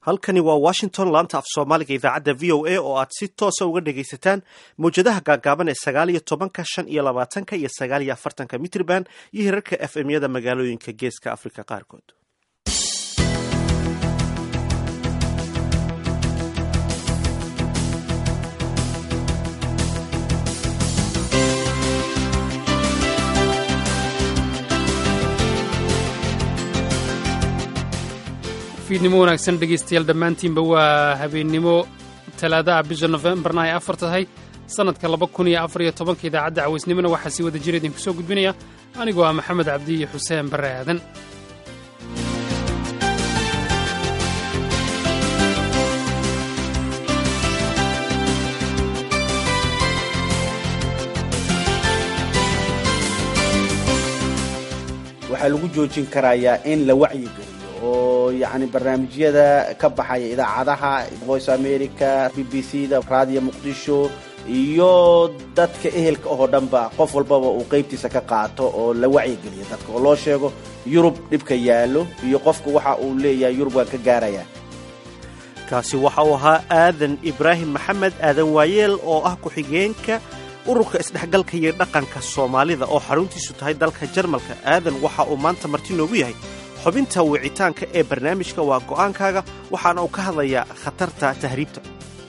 halkani waa washington laanta af soomaaliga idaacadda v o a oo aad si toosa uga dhegaysataan mawjadaha gaagaaban ee sagaal iyo tobanka shan iyo labaatanka iyo sagaal iyo afartanka mitrban iyo hirarka f m yada magaalooyinka geeska afrika qaarkood fiidnimo wanaagsan dhegaystayaal dhammaantiinba waa habeennimo talaadaha bisha nofembarna ay afar tahay sannadka laba kun iyo afar iyo tobanka idaacadda cawaysnimona waxaa sii wada jira idinku soo gudbinaya anigoo ah maxamed cabdi iyo xuseen barre aadan waxaa lagu joojin karayaa in la wacyigeliyo oo yacni barnaamijyada ka baxaya idaacadaha voice america b b c da raadiyo muqdisho iyo dadka ehelka oo dhanba qof walbaba uu qaybtiisa ka qaato oo la wacyigeliyo dadka oo loo sheego yurub dhibka yaallo iyo qofku waxa uu leeyahay yurub waan ka gaaraya kaasi waxa uu ahaa aadan ibraahim maxamed aadan waayeel oo ah ku-xigeenka ururka isdhexgalka iyo dhaqanka soomaalida oo xaruntiisu tahay dalka jarmalka aadan waxa uu maanta marti noogu yahay xubinta wicitaanka ee barnaamijka waa go'aankaaga waxaana uu ka hadlayaa khatarta tahriibta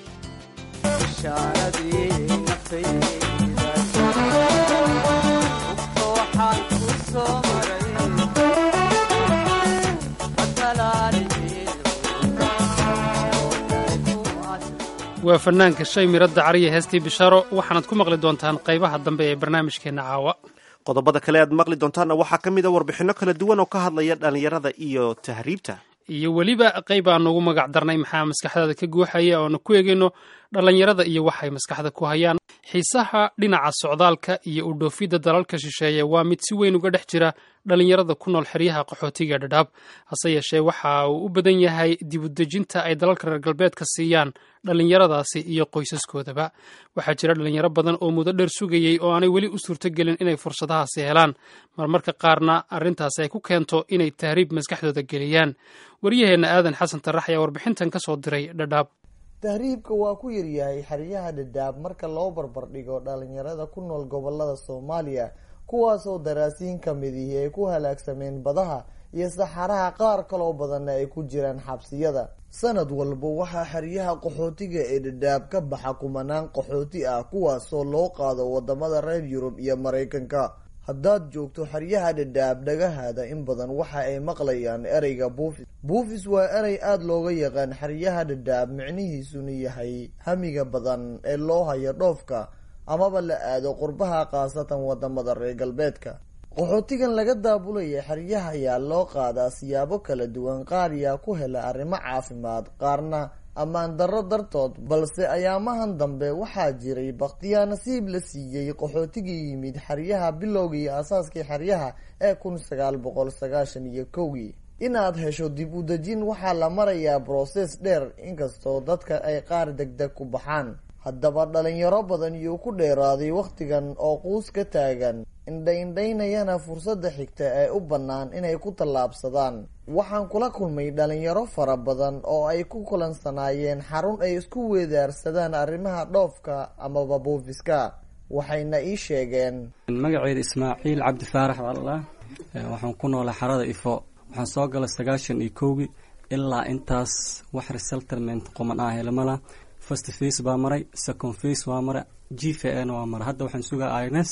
waa fannaanka shay miradda cariya heestii bishaaro waxaanaad ku maqli doontaan qaybaha dambe ee barnaamijkeenna caawa qodobada kale aad maqli doontaanna waxaa ka mid a warbixinno kala duwan oo ka hadlaya dhallinyarada iyo tahriibta iyo weliba qayb aan ugu magac darnay maxaa maskaxdaada ka guuxaya oona ku eegayno dhallinyarada iyo waxay maskaxda ku hayaan xiisaha dhinaca socdaalka iyo u dhoofidda dalalka shisheeye waa mid si weyn uga dhex jira dhallinyarada ku nool xeryaha qaxootiga dhadhaab hase yeeshee waxa uu u badan yahay dibudejinta ay dalalka reer galbeedka siiyaan dhallinyaradaasi iyo qoysaskoodaba waxaa jira dhallinyaro badan oo muddo dheer sugayey oo aanay weli u suurtogelin inay fursadahaasi helaan marmarka qaarna arrintaasi ay ku keento inay tahriib maskaxdooda geliyaan waryaheenna aadan xasan tarax ayaa warbixintan ka soo diray dhadhaab tahriibka waa ku yaryahay xeryaha dhadhaab marka loo barbardhigo dhalinyarada ku nool gobolada soomaaliya kuwaasoo daraasiin ka midihi ay ku halaagsameen badaha iyo saxaraha qaar kaloo badanna ay ku jiraan xabsiyada sanad walba waxaa xeryaha qaxootiga ee dhadhaab ka baxa kumanaan qaxooti ah kuwaasoo loo qaado wadamada reer yurub iyo maraykanka haddaad joogto xeryaha dhadhaab dhagahaada in badan waxa ay maqlayaan ereyga buufis buufis waa erey aada looga yaqaan xeryaha dhadhaab micnihiisuna yahay hamiga badan ee loo hayo dhoofka amaba la aado qurbaha khaasatan wadamada reer galbeedka qaxootigan laga daabulaya xeryaha ayaa loo qaadaa siyaabo kala duwan qaar yaa ku hela arrimo caafimaad qaarna ammaan darro dartood balse ayaamahan dambe waxaa jiray bakhtiyaa nasiib la siiyey qaxootigii yimid xeryaha bilowgii aasaaskii xeryaha ee kun sagaal boqol sagaashan iyo kowgii inaad hesho dib u dejin waxaa la marayaa brosees dheer inkastoo dadka ay qaar degdeg ku baxaan haddaba dhalinyaro badan yuu ku dheeraaday wakhtigan oo quus ka taagan indha-indhaynayana fursadda xigta ee u bannaan inay ku tallaabsadaan waxaan kula kulmay dhalinyaro fara badan oo ay ku kulansanaayeen xarun ay isku weedaarsadaan arrimaha dhoofka amaba buufiska waxayna ii sheegeen magaceeda ismaaciil cabdi faarax wallah waxaan ku noolay xarada ifo waxaan soo galay sagaashan iyo kowgii ilaa intaas wax reseltlement qoman ah helamala first face baa maray second face waa maray g v n waa maray hadda waxaan sugaa ins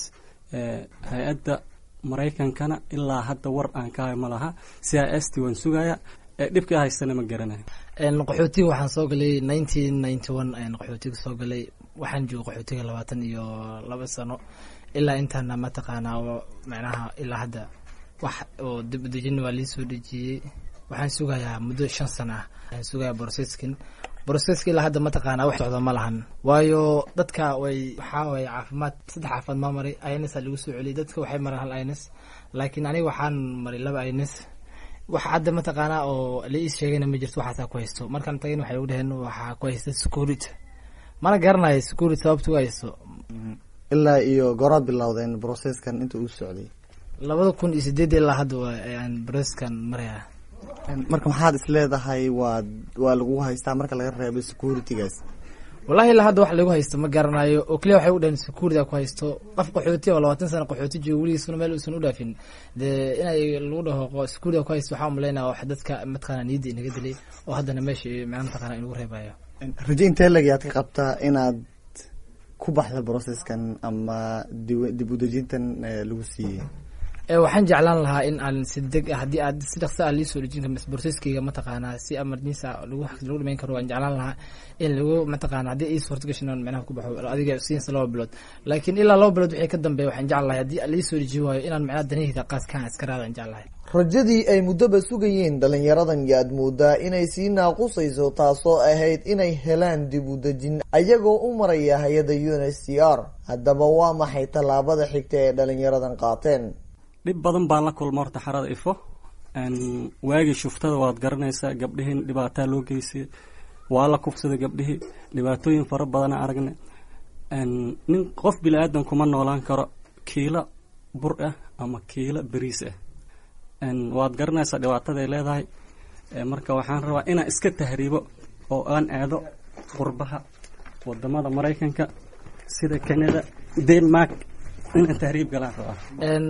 hay-adda maraykankana ilaa hadda war aan ka hay ma laha c i s t waan sugaya dhibka haystana ma garanayo qaxootiga waxaan soo galay nineteen ninety one ayaan qaxootiga soo galay waxaan jooga qaxootiga labaatan iyo laba sano ilaa intaana mataqaanaa oo macnaha ilaa hadda wax oo dib u dejin waa liisoo dejiyey waxaan sugayaa muddo shan sano ah waxaan sugayaa boroseskin broseska ilaa hadda mataqaanaa wax socda ma lahan waayo dadka way waxaa waye caafimaad saddex caafimaad maa maray ins aa lagu soo celiyay dadka waxay mareen hal ins laakiin aniga waxaan maray laba ins wax hadda mataqaanaa oo la ii sheegayna ma jirto waxaasaa ku haysto markaan tagayn waxay ugu dhaheen waxaa ku haysta security mana garanayo security sababta u haysto ilaa iyo goraad bilowdeen broseskan inta uu socday labada kun iyo sideed ilaa hadda ayaan broseskan maraya marka maxaad is leedahay waa waa lagu haystaa marka laga reebo securitygaas wallahi ilaa hadda wax lagu haysto ma garanayo oo keliya waxay u dhaheen security ku haysto qof qaxooti oo labaatan sano qaxooti joogo weligiisuna meel uusan u dhaafin dee inay lagu dhaho security ku haysto waxaa umaleynaya wax dadka mataqaana niyadda inaga dilay oo haddana meesha macna mataqaana inagu reebayo rajo intee lagayaad ka qabtaa inaad ku baxda processkan ama dib udejintan lagu siiyey waxaan jeclaan lahaa in aan si deg haddii aad si dhaqso ah liisoo dhejin karo processkeyga mataqaanaa si emergency lagu lagu dhimeyn karo waan jeclaan lahaa in lagu mataqaana haddii ii suurta gashin aan micnaha ku baxo adiga siinsa laba bilood laakiin ilaa laba bilood wixii ka dambeeya waxaan jeclahay haddii liisoo deji waayo inaan micnaha danaheyda qaaskaan iska raadaan jeclahay rajadii ay muddoba sugayeen dhalinyaradan yaad moodaa inay sii naaqusayso taasoo ahayd inay helaan dib u dejin ayagoo u maraya hay-adda u n h c r haddaba waa maxay tallaabada xigta ee dhalinyaradan qaateen dhib badan baan la kulma horta xarada ifo waagii shuftada waad garanaysaa gabdhihiin dhibaataa loo geysay waa la kufsaday gabdhihii dhibaatooyin fara badana aragnay nin qof bini aadan kuma noolaan karo kiilo bur ah ama kiilo beriis ah waad garanaysaa dhibaataday leedahay marka waxaan rabaa inaan iska tahriibo oo aan aado qurbaha wadamada maraykanka sida canada denmark inaan tahriib galaan rabaa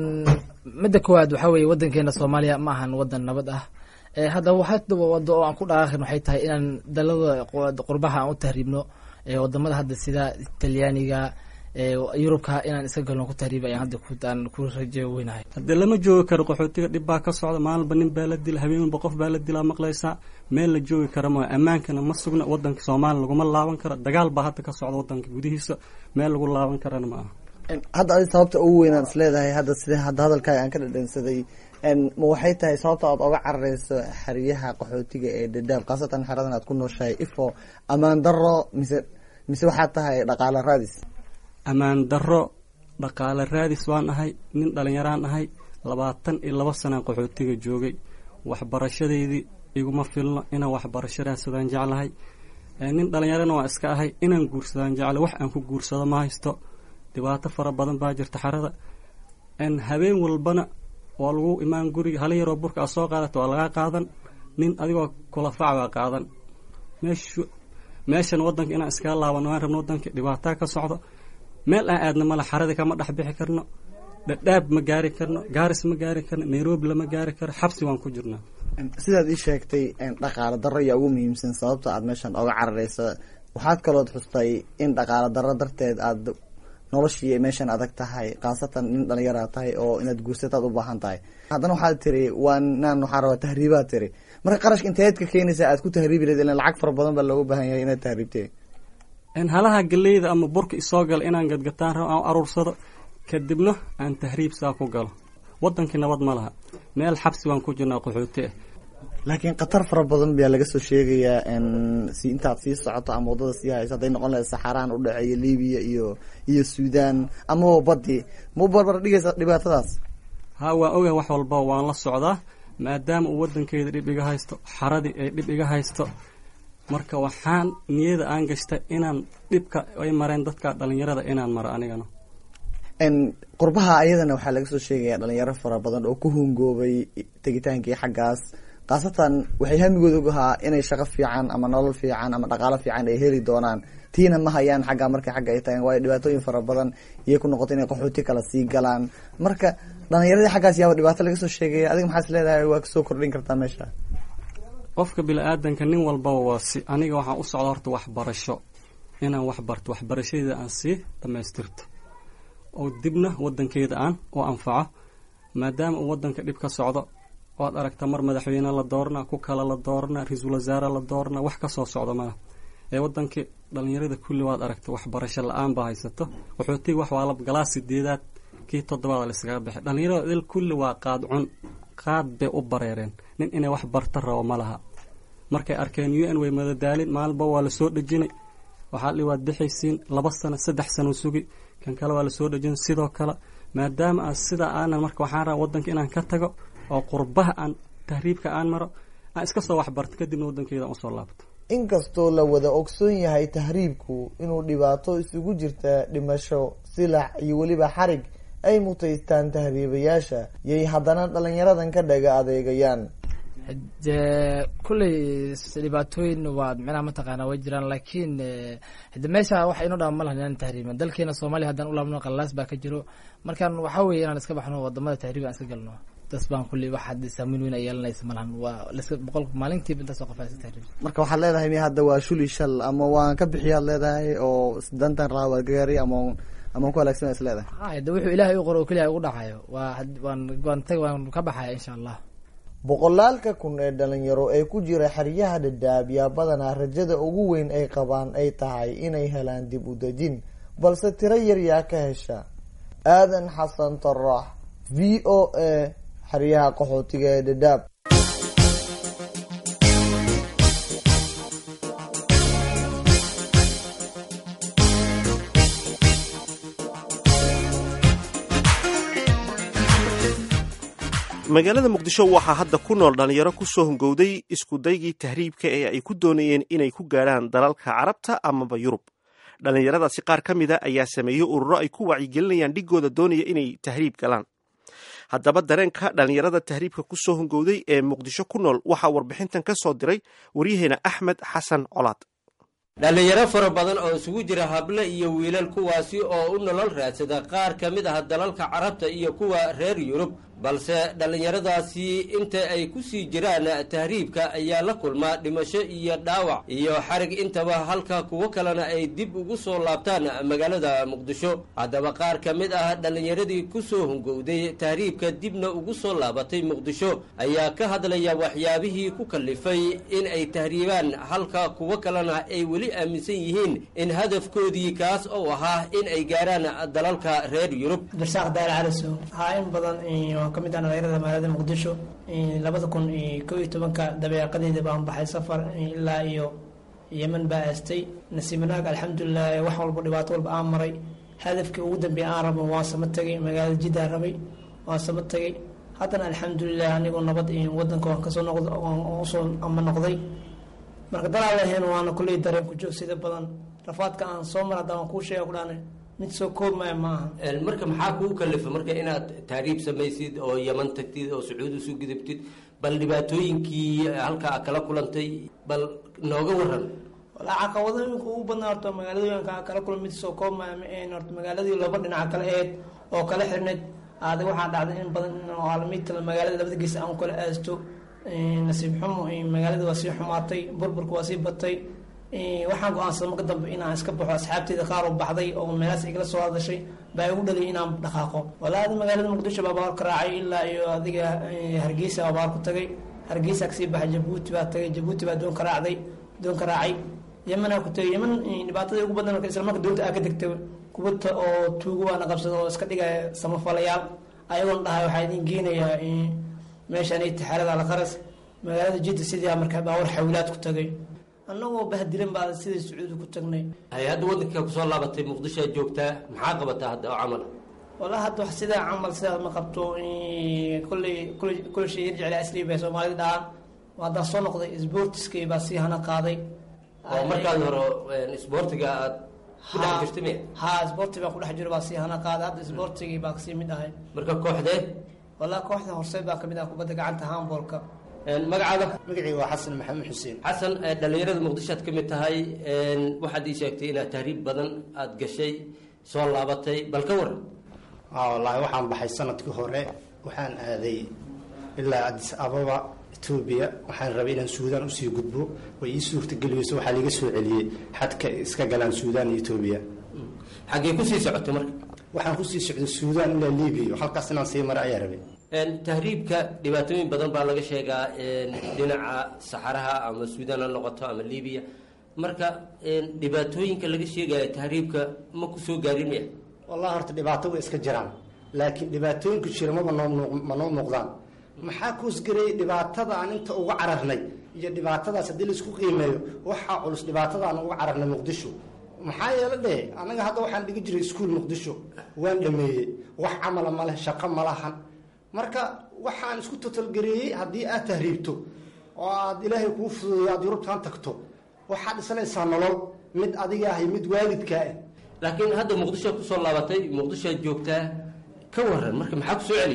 midda koowaad waxaa weeye wadankeena soomaaliya ma ahan wadan nabad ah haddaba waxaa wado oo aan ku dhaqaaqin waxay tahay inaan dalada qurbaha aan u tahriibno wadamada hadda sida talyaaniga yurubka inaan iska galno ku tahriiba ayaan hadda aan ku rajo weynahay haddee lama joogi karo qaxootiga dhib baa ka socda maalinba nin baa la dila habeen walba qof baa la dilaa maqlaysaa meel la joogi kara ma ammaankana ma sugna wadanka soomaaliya laguma laaban karo dagaal baa hadda ka socda wadanka gudihiisa meel lagu laaban karana ma aha hadda adi sababta ugu weyn aad is leedahay hadda sida hadda hadalkaaga aan ka dhadhansaday ma waxay tahay sababta aad oga carareyso xeryaha qaxootiga ee dadaab khaasatan xeradan aad ku nooshahay ifo ammaan daro mise mise waxaad tahay dhaqaale raadis ammaan daro dhaqaale raadis waan ahay nin dhalinyaraan ahay labaatan iyo laba sanaan qaxootiga joogay waxbarashadeydii iguma filno inaan waxbarasho raadsadaan jeclahay nin dhalinyarana waa iska ahay inaan guursadaan jecla wax aan ku guursado ma haysto dhibaato fara badan baa jirta xarada habeen walbana waa lagu imaan guriga hala yaroo burka a soo qaadata waa lagaa qaadan nin adigoo kulafac baa qaadan meeshu meeshan wadanka inaan iskaga laabano waan rabno wadanka dhibaataa ka socdo meel aan aadna male xaradii kama dhex bixi karno dhadhaab ma gaari karno gaaris ma gaari karno nairobi lama gaari karo xabsi waan ku jirnaa sidaad ii sheegtay dhaqaale darro ayaa ugu muhiimsan sababta aad meeshan oga carareysa waxaad kalood xustay in dhaqaale darro darteed aad noloshii meeshan adag tahay khaasatan nin dhalinyaraa tahay oo inaad guursataad u baahan tahay haddana waxaad tiri waa naan waxaa rabaa tahriibaad tiri marka qarashka inteed ka keenaysa aad ku tahriibi lahed ilan lacag fara badan baa looga baahan yahay inaad tahriibte halaha galeyda ama burka isoo gala inaan gadgataan rabo aan aruursado kadibna aan tahriib saa ku galo wadankii nabad ma laha meel xabsi waan ku jirnaa qaxooti ah laakiin khatar fara badan baa laga soo sheegayaa si intaad sii socoto ama waddada sii hayso hadday noqon lahayd saxaraan udhexeeya libiya iyo iyo suudan amaba badi ma u barbar dhigaysa dhibaatadaas ha waan ogahay wax walba waan la socdaa maadaama uu wadankeeda dhib iga haysto xaradii ay dhib iga haysto marka waxaan niyada aan gashta inaan dhibka ay mareen dadka dhalinyarada inaan maro anigana qurbaha ayadana waxaa laga soo sheegaya dhalinyaro fara badan oo ku hungoobay tegitaankii xaggaas khaasatan waxay hamigooda og ahaa inay shaqo fiican ama nolol fiican ama dhaqaalo fiican ay heli doonaan tiina ma hayaan xagga markay xagga ay tagaan waayo dhibaatooyin fara badan iyay ku noqotay inay qaxooti kala sii galaan marka dhalinyaradii xaggaas yaaba dhibaato laga soo sheegaya adiga maxaas leedahay waa kasoo kordhin kartaa meesha qofka bini-aadanka nin walbaba waa si aniga waxaan u socda horta waxbarasho inaan wax barto waxbarashadeeda aan sii dhamaystirto oo dibna wadankeeda aan u anfaco maadaama uu wadanka dhib ka socdo waad aragtaa mar madaxweyne la doorana ku kale la doorana ra-iisul wasaare la doorana wax kasoo socdo mana ee wadankii dhalinyarada kulli waad aragta waxbarasho la-aan baa haysato qaxootiga wax waa la galaa sideedaad kii toddobaad la iskaga baxay dhalinyarada il kulli waa qaad cun qaad bay u bareereen nin inay wax barta rabo ma laha markay arkeen u n way madadaalin maalinba waa lasoo dhejinay waxaa li waad bixaysiin laba sano saddex sano sugi kan kale waa lasoo dhejin sidoo kale maadaama aan sidaa aanan marka waxaan rabaa wadanka inaan ka tago oo qurbaha aan tahriibka aan maro aan iska soo waxbarto kadibna wadankeeda aan usoo laabto inkastoo la wada ogsoon yahay tahriibku inuu dhibaato isugu jirta dhimasho silax iyo weliba xarig ay mutaystaan tahriibayaasha yay haddana dhalinyaradan ka dhaga adeegayaan de kulley dhibaatooyin waa micnaha mataqaana way jiraan laakiin hade meesha waxa inoo dhama ma lahan inaan tahriiban dalkeena soomaaliya haddaan ulaabno qalaas baa ka jiro markaan waxaa weeye inaan iska baxno wadamada tahriib aan iska galno das baan kulley wax hadda saameyn weyn ay yeelanaysa malahan waa laska boqol maalintiiba intaas oo qof aa iska tahriib marka waxaad leedahay mi hadda waa shuli shal ama waan ka bixiyaad leedahay oo dantan raa waa gaari ama ama ku halaagsan is leedahay ha de wuxuu ilaahay u qoro oo keliya ugu dhacayo waa waan waan tag waan ka baxaya insha allah boqolaalka kun ee dhalinyaro ee ku jira xeryaha dhadhaab yaa badanaa rajada ugu weyn ay qabaan ay tahay inay helaan dib u dejin balse tiro yar yaa ka hesha aadan xasan tarax v o a xeryaha qaxootiga ee dhadhaab magaalada muqdisho waxaa hadda ku nool dhalinyaro kusoo hungowday iskudaygii tahriibka ee ay ku doonayeen inay ku gaadhaan dalalka carabta amaba yurub dhallinyaradaasi qaar ka mida ayaa sameeyey ururo ay ku wacyigelinayaan dhigooda doonaya inay tahriib galaan haddaba dareenka dhallinyarada tahriibka kusoo hungowday ee muqdisho ku nool waxaa warbixintan ka soo diray waryaheena axmed xasan colaad dhallinyaro fara badan oo isugu jira hable iyo wiilal kuwaasi oo u nolol raadsada qaar ka mid ah dalalka carabta iyo kuwa reer yurub balse dhallinyaradaasi inta ay ku sii jiraan tahriibka ayaa la kulmaa dhimasho iyo dhaawac iyo xarig intaba halka kuwo kalena ay dib ugu soo laabtaan magaalada muqdisho haddaba qaar ka mid ah dhallinyaradii kusoo hungowday tahriibka dibna ugu soo laabatay muqdisho ayaa ka hadlaya waxyaabihii ku kallifay in ay tahriibaan halka kuwo kalena ay weli aaminsan yihiin in hadafkoodii kaas oo ahaa in ay gaaraan dalalka reer yurub darsaaq daal calisow haa in badan waan ka mid ah dhalinyarada magaalada muqdisho labada kun iyo kow iyo tobanka dabeeqadeeda baan baxay safar ilaa iyo yeman baa aastay nasiib wanaag alxamdulilah wax walba dhibaato walba aan maray hadafkii ugu dambeeya aan rabo waan sama tegay magaalada jiddaa rabay waan sama tegay haddana alxamdulilah anigoo nabad wadanka waan kasoo noqd usoo ama noqday marka dalaalahen waana kulley dareen ku joog sida badan rafaadka aan soo mar hadda waan kuu sheega ku dhaana mid soo koobmaya maaha marka maxaa kuu kalifa marka inaad tahriib samaysid oo yeman tagtid oo sacuud usoo gudubtid bal dhibaatooyinkii halkaa kala kulantay bal nooga waran walaa caqabadooyinka ugu badnaa horta magaaladooyinka kala kulan mid soo koobmaya ma ahayn horta magaaladii laba dhinaca kale aheyd oo kala xirneyd aada waxaa dhacday in badan aalamiinta magaalada labada gees aan kala aasto nasiib xumo magaalada waa sii xumaatay burburka waa sii batay waxaan go-aansaday marka dambe inaan iska baxo asxaabteeda qaar oo baxday oo meelaas igala soo hadashay baa igu dhaliyay inaan dhaqaaqo walaada magaalada muqdisho baa baar ka raacay ilaa iyo adiga hargeysa baa baar ku tagay hargeysa kasii baxay jabuuti baa tagay jabuuti baa doon ka raacday doon ka raacay yemanaa ku tagay yeman dhibaatada ugu badan marka isla marka doonta aa ka degtay kubata oo tuugo waana qabsada oo iska dhigaya samafalayaal ayagoon dhahay waxaa idin geenayaa meeshaan itixaarada alqaras magaalada jidda sidii markaa baawar xawilaad ku tagay annagoo bahdilan baa sidai sacuudi ku tagnay hay hadda waddanka kusoo laabatay muqdishoa joogtaa maxaa qabataa hadda oo camal walaa hadda wax sidaa camal sidaas ma qabto kulley kulley kulley shay yarjecla asri bay soomaalida dhahaan haddaan soo noqday sboortiskay baa sii hana qaaday oo markaad hore isboortiga aad ku dhex jirta miya ha sboorti baan ku dhex jiro baa sii hana qaaday hadda sboortigii baa kasii mid ahay marka kooxdee walaa kooxda horseed baa kamid ah kubadda gacanta handboolka magacaada magacayga waa xasan maxamed xuseen xasan dhalinyarada muqdisho aad ka mid tahay waxaad ii sheegtay inaad tahriib badan aada gashay soo laabatay bal ka waran wallaahi waxaan baxay sanadkii hore waxaan aaday ilaa adis ababa etoobiya waxaan rabay inaan suudaan usii gudbo way ii suurtageliyeyso waxaa liiga soo celiyey xadka iska galaan suudaan iyo etoobiya xaggee kusii socotay marka waxaan kusii socday suudaan ilaa libiya halkaas inaan sii mara ayaa rabay tahriibka dhibaatooyin badan baa laga sheegaa dhinaca saxaraha ama suudaan ha noqoto ama libiya marka dhibaatooyinka laga sheegaya tahriibka ma ku soo gaarin miya wallahi horta dhibaato way iska jiraan laakiin dhibaatooyinku jira maba noo ma noo muuqdaan maxaa kuusgareeyey dhibaatada aan inta uga cararnay iyo dhibaatadaas haddii laisku qiimeeyo waxaa culus dhibaatada aan uga cararnay muqdisho maxaa yeele dheh annaga hadda waxaan dhigi jiray iskuol muqdisho waan dhameeyey wax camala ma leh shaqo ma lahan marka waxaan isku totalgareeyey haddii aad tahriibto oo aad ilaahay kuu fududeyo aad yurubtaan tagto waxaad dhisanaysaa nolol mid adiga ah iyo mid waalidkaa ah laakiin hadda muqdishoa kusoo laabatay muqdishoad joogtaa ka waran marka maxaa kusoo celiyey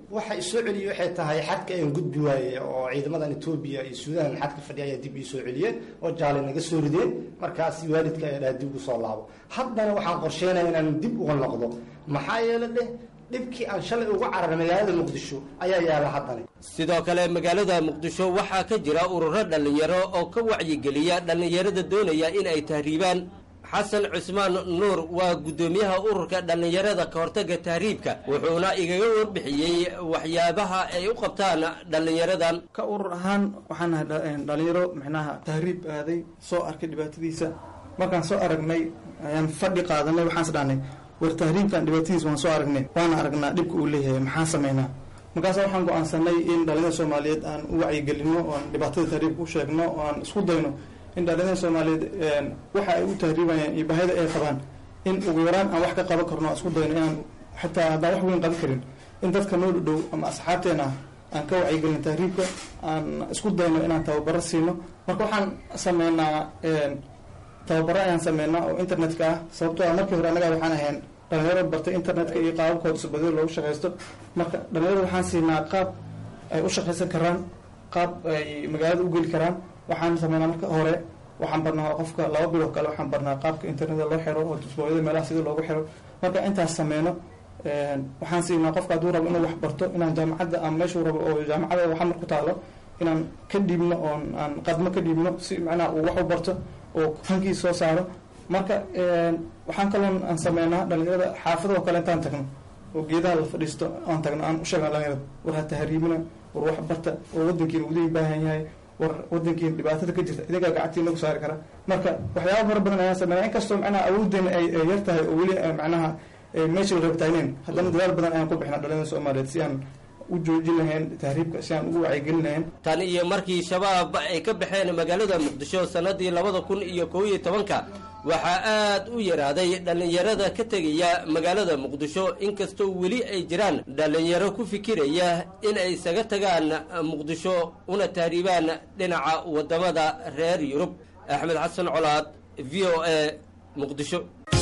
waxa isoo celiyey waxay tahay xadka aan gudbi waaye oo ciidamadan etoobiya iyo suudaan xadka fadhiya ayaa dib ii soo celiyeen oo jaale naga soo rideen markaas waalidka ayaa dhaha dib ugu soo laabo haddana waxaan qorsheynaya inaan dib uga noqdo maxaa yeele dheh dhibkii aan shalay uga cararay magaalada muqdisho ayaa yaala haddana sidoo kale magaalada muqdisho waxaa ka jira ururo dhallinyaro oo ka wacyigeliya dhallinyarada doonaya in ay tahriibaan xasan cusmaan nuur waa guddoomiyaha ururka dhallinyarada ka hortagga tahriibka wuxuuna igaga warbixiyey waxyaabaha ay u qabtaan dhallinyaradan ka urur ahaan waxaan nahay dhalinyaro micnaha tahriib aaday soo arkay dhibaatadiisa markaan soo aragnay ayaan fadhi qaadanay waxaan is dhahnay war tahriibkan dhibaatadiisa waan soo aragnay waana aragnaa dhibka uu leeyahay maxaan sameynaa markaasa waxaan go-aansanay in dhalinyada soomaaliyeed aan u wacyigelino oan dhibaatada tahriibka u sheegno oo aan isku dayno in dhalinyada soomaaliyeed waxa ay u tahriibayaan iyo baahida ay qabaan in ugu yaraan aan wax ka qaban karno aan isku dayno inaan xitaa haddaan wax weyn qaban karin in dadka noo dhow ama asxaabteena ah aan ka wacyigelin tahriibka aan isku dayno inaan tababaro siino marka waxaan sameynaa tababaro ayaan sameynaa oo internetka ah sababtoo ah markii hore annaga waxaan ahayn dhalinyaro bartay internetka iyo qaababkooda isbadil loogu shaqaysto marka dhalinyarada waxaan siinaa qaab ay u shaqaysan karaan qaab ay magaalada u geli karaan waxaan sameynaa marka hore waxaan barnaa qofka laba biloo kale waxaan barnaa qaabka internetka loo xiro oo dusbooyada meelaha sida loogu xiro marka intaas sameyno waxaan siinaa qofka hadduu rabo inuu wax barto inaan jaamacadda ama meeshuu rabo oo jaamacada waxamar ku taalo inaan ka dhiibno oon aan qadmo ka dhiibno si macnaha uu wax u barto oo hankiis soo saaro marka waxaan kaloon aan sameynaa dhalinyarada xaafadoo kale intaan tagno oo geedaha la fadhiisto aan tagno aan u sheegna dhalinyarada war ha tahriibina war wax barta oo wadankiina udii baahan yahay war wadankiina dhibaatada ka jirta idagaa gacantii nagu saari kara marka waxyaaba fara badan ayaan sameynaa inkastoo macnaha awoodeena ay yar tahay oo weli macnaha meesha la rabtayneen haddana dadaal badan ayaan ku bixnaa dhalinyarada soomaaliyeed si aan u joojin lahayn tahriibka si aan ugu wacyigelin lahayn tan iyo markii shabaab ay ka baxeen magaalada muqdisho sannadii labada kun iyo kow iyo tobanka waxaa aad u yaraaday dhallinyarada ka tegaya magaalada muqdisho inkastoo weli ay jiraan dhallinyaro ku fikiraya in ay isaga tagaan muqdisho una tahriibaan dhinaca waddamada reer yurub axmed xasan colaad v o a muqdisho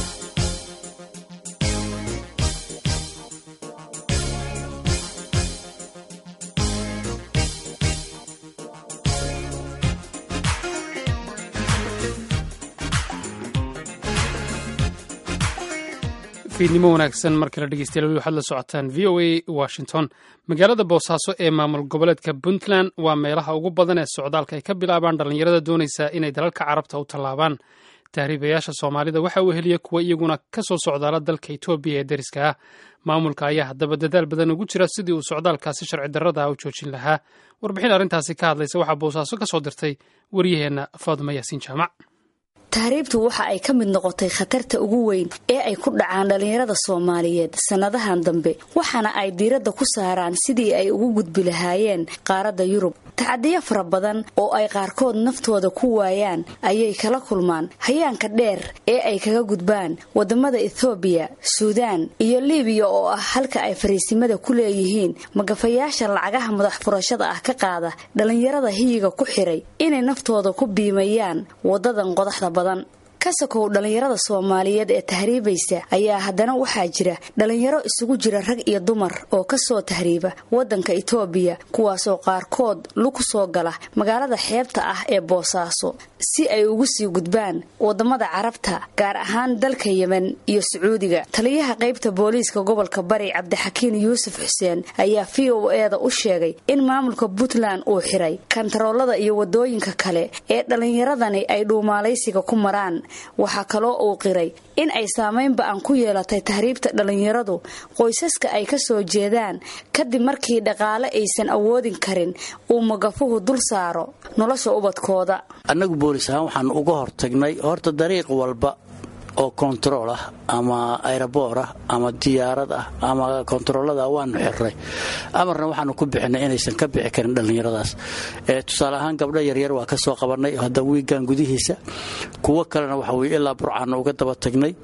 fiidnimo wanaagsan mar kale dhegeystayaal weli waxaad la socotaan v o a washington magaalada boosaaso ee maamul goboleedka puntland waa meelaha ugu badan ee socdaalka ay ka bilaabaan dhallinyarada doonaysa inay dalalka carabta u tallaabaan tahriibayaasha soomaalida waxa uu heliya kuwa iyaguna ka soo socdaala dalka etoobiya ee deriska ah maamulka ayaa haddaba dadaal badan ugu jira sidii uu socdaalkaasi sharci darrada ah u joojin lahaa warbixin arrintaasi ka hadlaysa waxaa boosaaso ka soo dirtay waryaheenna faaduma yaasiin jaamac tahriibtu waxa ay ka mid noqotay khatarta ugu weyn ee ay ku dhacaan dhallinyarada soomaaliyeed sannadahan dambe waxaana ay diiradda ku saaraan sidii ay ugu gudbi lahaayeen qaaradda yurub tacadiyo fara badan oo ay qaarkood naftooda ku waayaan ayay kala kulmaan hayaanka dheer ee ay kaga gudbaan wadamada ethoobiya suudaan iyo libiya oo ah halka ay fariisimada ku leeyihiin magafayaasha lacagaha madax furashada ah ka qaada dhallinyarada hiyiga ku xiray inay naftooda ku biimayaan wadadan qodaxda badan kasakow dhallinyarada soomaaliyeed ee tahriibaysa ayaa haddana waxaa jira dhallinyaro isugu jira rag iyo dumar oo kasoo tahriiba wadanka itoobiya kuwaasoo qaarkood lug soo gala magaalada xeebta ah ee boosaaso si ay ugu sii gudbaan wadamada carabta gaar ahaan dalka yemen iyo sacuudiga taliyaha qaybta booliiska gobolka bari cabdixakiin yuusuf xuseen ayaa v o eda u sheegay in maamulka puntland uu xiray kantaroolada iyo wadooyinka kale ee dhallinyaradani ay dhuumaalaysiga ku maraan waxaa kaloo uu qiray in ay saamayn ba-an ku yeelatay tahriibta dhallinyaradu qoysaska ay ka soo jeedaan kadib markii dhaqaale aysan awoodin karin uu magafuhu dul saaro nolosha ubadkooda annagu boolis ahaan waxaan uga hortagnay horta dariiq walba oo kontarool ah ama ayraboor ah ama diyaarad ah ama kontaroolada waanu xirnay amarna waxaanu ku bixinay inaysan ka bixi karin dhallinyaradaas tusaale ahaan gabdho yaryar waa ka soo qabannay hadda wiigan gudihiisa kuwo kalena waxa weye ilaa burcaana uga daba tagnay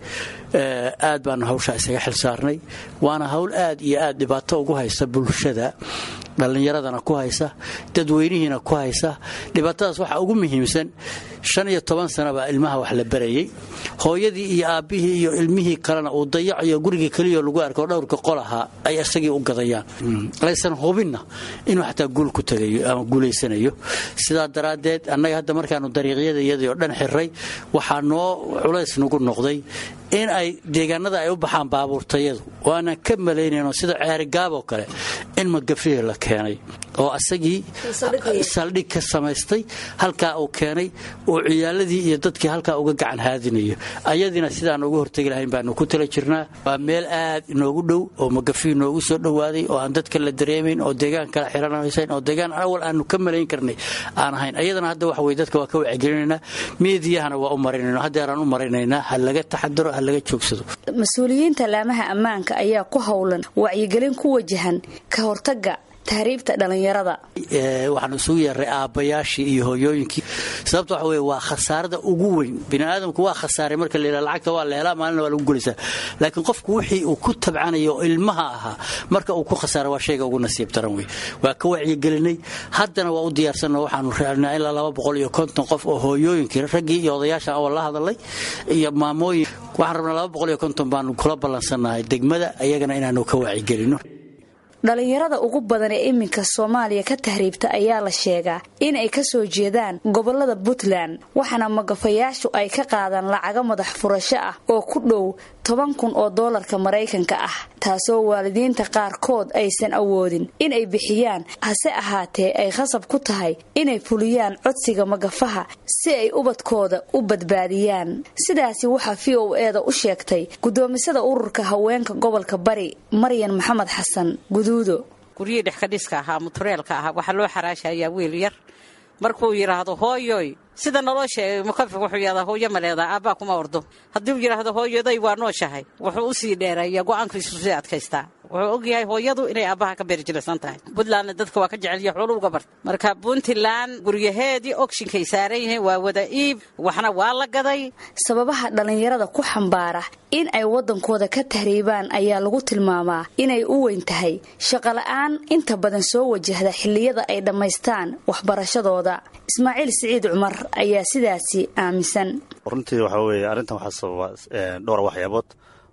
aad baanu hawshaa isaga xil saarnay waana hawl aad iyo aad dhibaato ugu haysa bulshada dhallinyaradana ku haysa dadweynihiina ku haysa dhibaatadaas waxaa ugu muhiimsan shan iyo toban sana baa ilmaha wax la barayey hooyadii iyo aabbihii iyo ilmihii kalena uu dayacayo gurigii keliyo lagu arko dhowrka qolaha ay isagii u gadayaan laysan hubinna inuu xataa guul ku tagayo ama guulaysanayo sidaa daraaddeed annaga hadda markaanu dariiqyada iyadii oo dhan xirray waxaa noo culays nagu noqday in ay deegaanada ay u baxaan baabuurtayadu oo aanan ka malaynayno sida ceerigaaboo kale in magafihii la keenay oo asagii saldhig ka samaystay halkaa uu keenay uu ciyaaladii iyo dadkii halkaa uga gacan haadinayo ayadiina sidaan uga hortegi lahayn baanu ku tala jirnaa waa meel aad inoogu dhow oo magafihii noogu soo dhowaaday oo aan dadka la dareemayn oo deegaan kala xiranaysayn oo deegaan awal aanu ka malayn karnay aan ahayn ayadana hadda waxa weye dadka waa ka wacyigelinaynaa miidiyahana waa u marinayno haddeeraan u marinaynaa ha laga taxadaro ha laga joogsado mas-uuliyiinta laamaha ammaanka ayaa ku howlan wacyigelin ku wajahan ka hortaga tahriibta dhallinyarada waxaan isugu yeeray aabbayaashii iyo hooyooyinkii sababta waxa weye waa khasaarada ugu weyn biniaadamku waa khasaaray marka la yidhaha lacagta waa la helaa maalina waa lagu gulaysaa laakiin qofku wixii uu ku tabcanayo oo ilmaha ahaa marka uu ku khasaara waa shayga ugu nasiib daran wey waa ka wacyigelinay haddana waa u diyaarsanno waxaanu raacnaa ilaa laba boqol iyo konton qof oo hooyooyinkii raggii iyo odayaasha awal la hadalay iyo maamooyin waxaan rabnaa laba boqol iyo konton baanu kula ballansannahay degmada ayagana inaanu ka wacyigelino dhallinyarada ugu badan ee iminka soomaaliya ka tahriibta ayaa la sheegaa in ay ka soo jeedaan gobolada puntland waxaana magafayaashu ay ka qaadaan lacago madax furasho ah oo ku dhow toban kun oo doolarka maraykanka ah taasoo waalidiinta qaarkood aysan awoodin in ay bixiyaan hase ahaatee ay khasab ku tahay inay fuliyaan codsiga magafaha si ay ubadkooda u badbaadiyaan sidaasi waxaa v o eeda u sheegtay gudoomisada ururka haweenka gobolka bari maryan maxamed xasan guduudo guryihii dhexkadhiska ahaa mutureelka ahaa waxaa loo xaraashayaa wiil yar markuu yidhaahdo hooyoy sida naloo sheegay mukafi wuxuu yidhahdaa hooyo ma leedaa aabbaa kuma ordo haddii uu yidhaahdo hooyaday waa nooshahay wuxuu u sii dheereeya go'aankiisu sii adkaystaa wuxuu ogyahay hooyadu inay aabbaha ka beerjilisan tahay puntlandna dadka waa ka jecelya xoolu uga barta marka puntland guryaheedii ogshinkay saaran yihiin waa wada iib waxna waa la gaday sababaha dhallinyarada ku xambaara in ay waddankooda ka tahriibaan ayaa lagu tilmaamaa inay u weyn tahay shaqola'aan inta badan soo wajahda xilliyada ay dhammaystaan waxbarashadooda ismaaciil siciid cumar ayaa sidaasi aaminsan runtii waxaa weeye arrintan waxaa sababa dhowr waxyaabood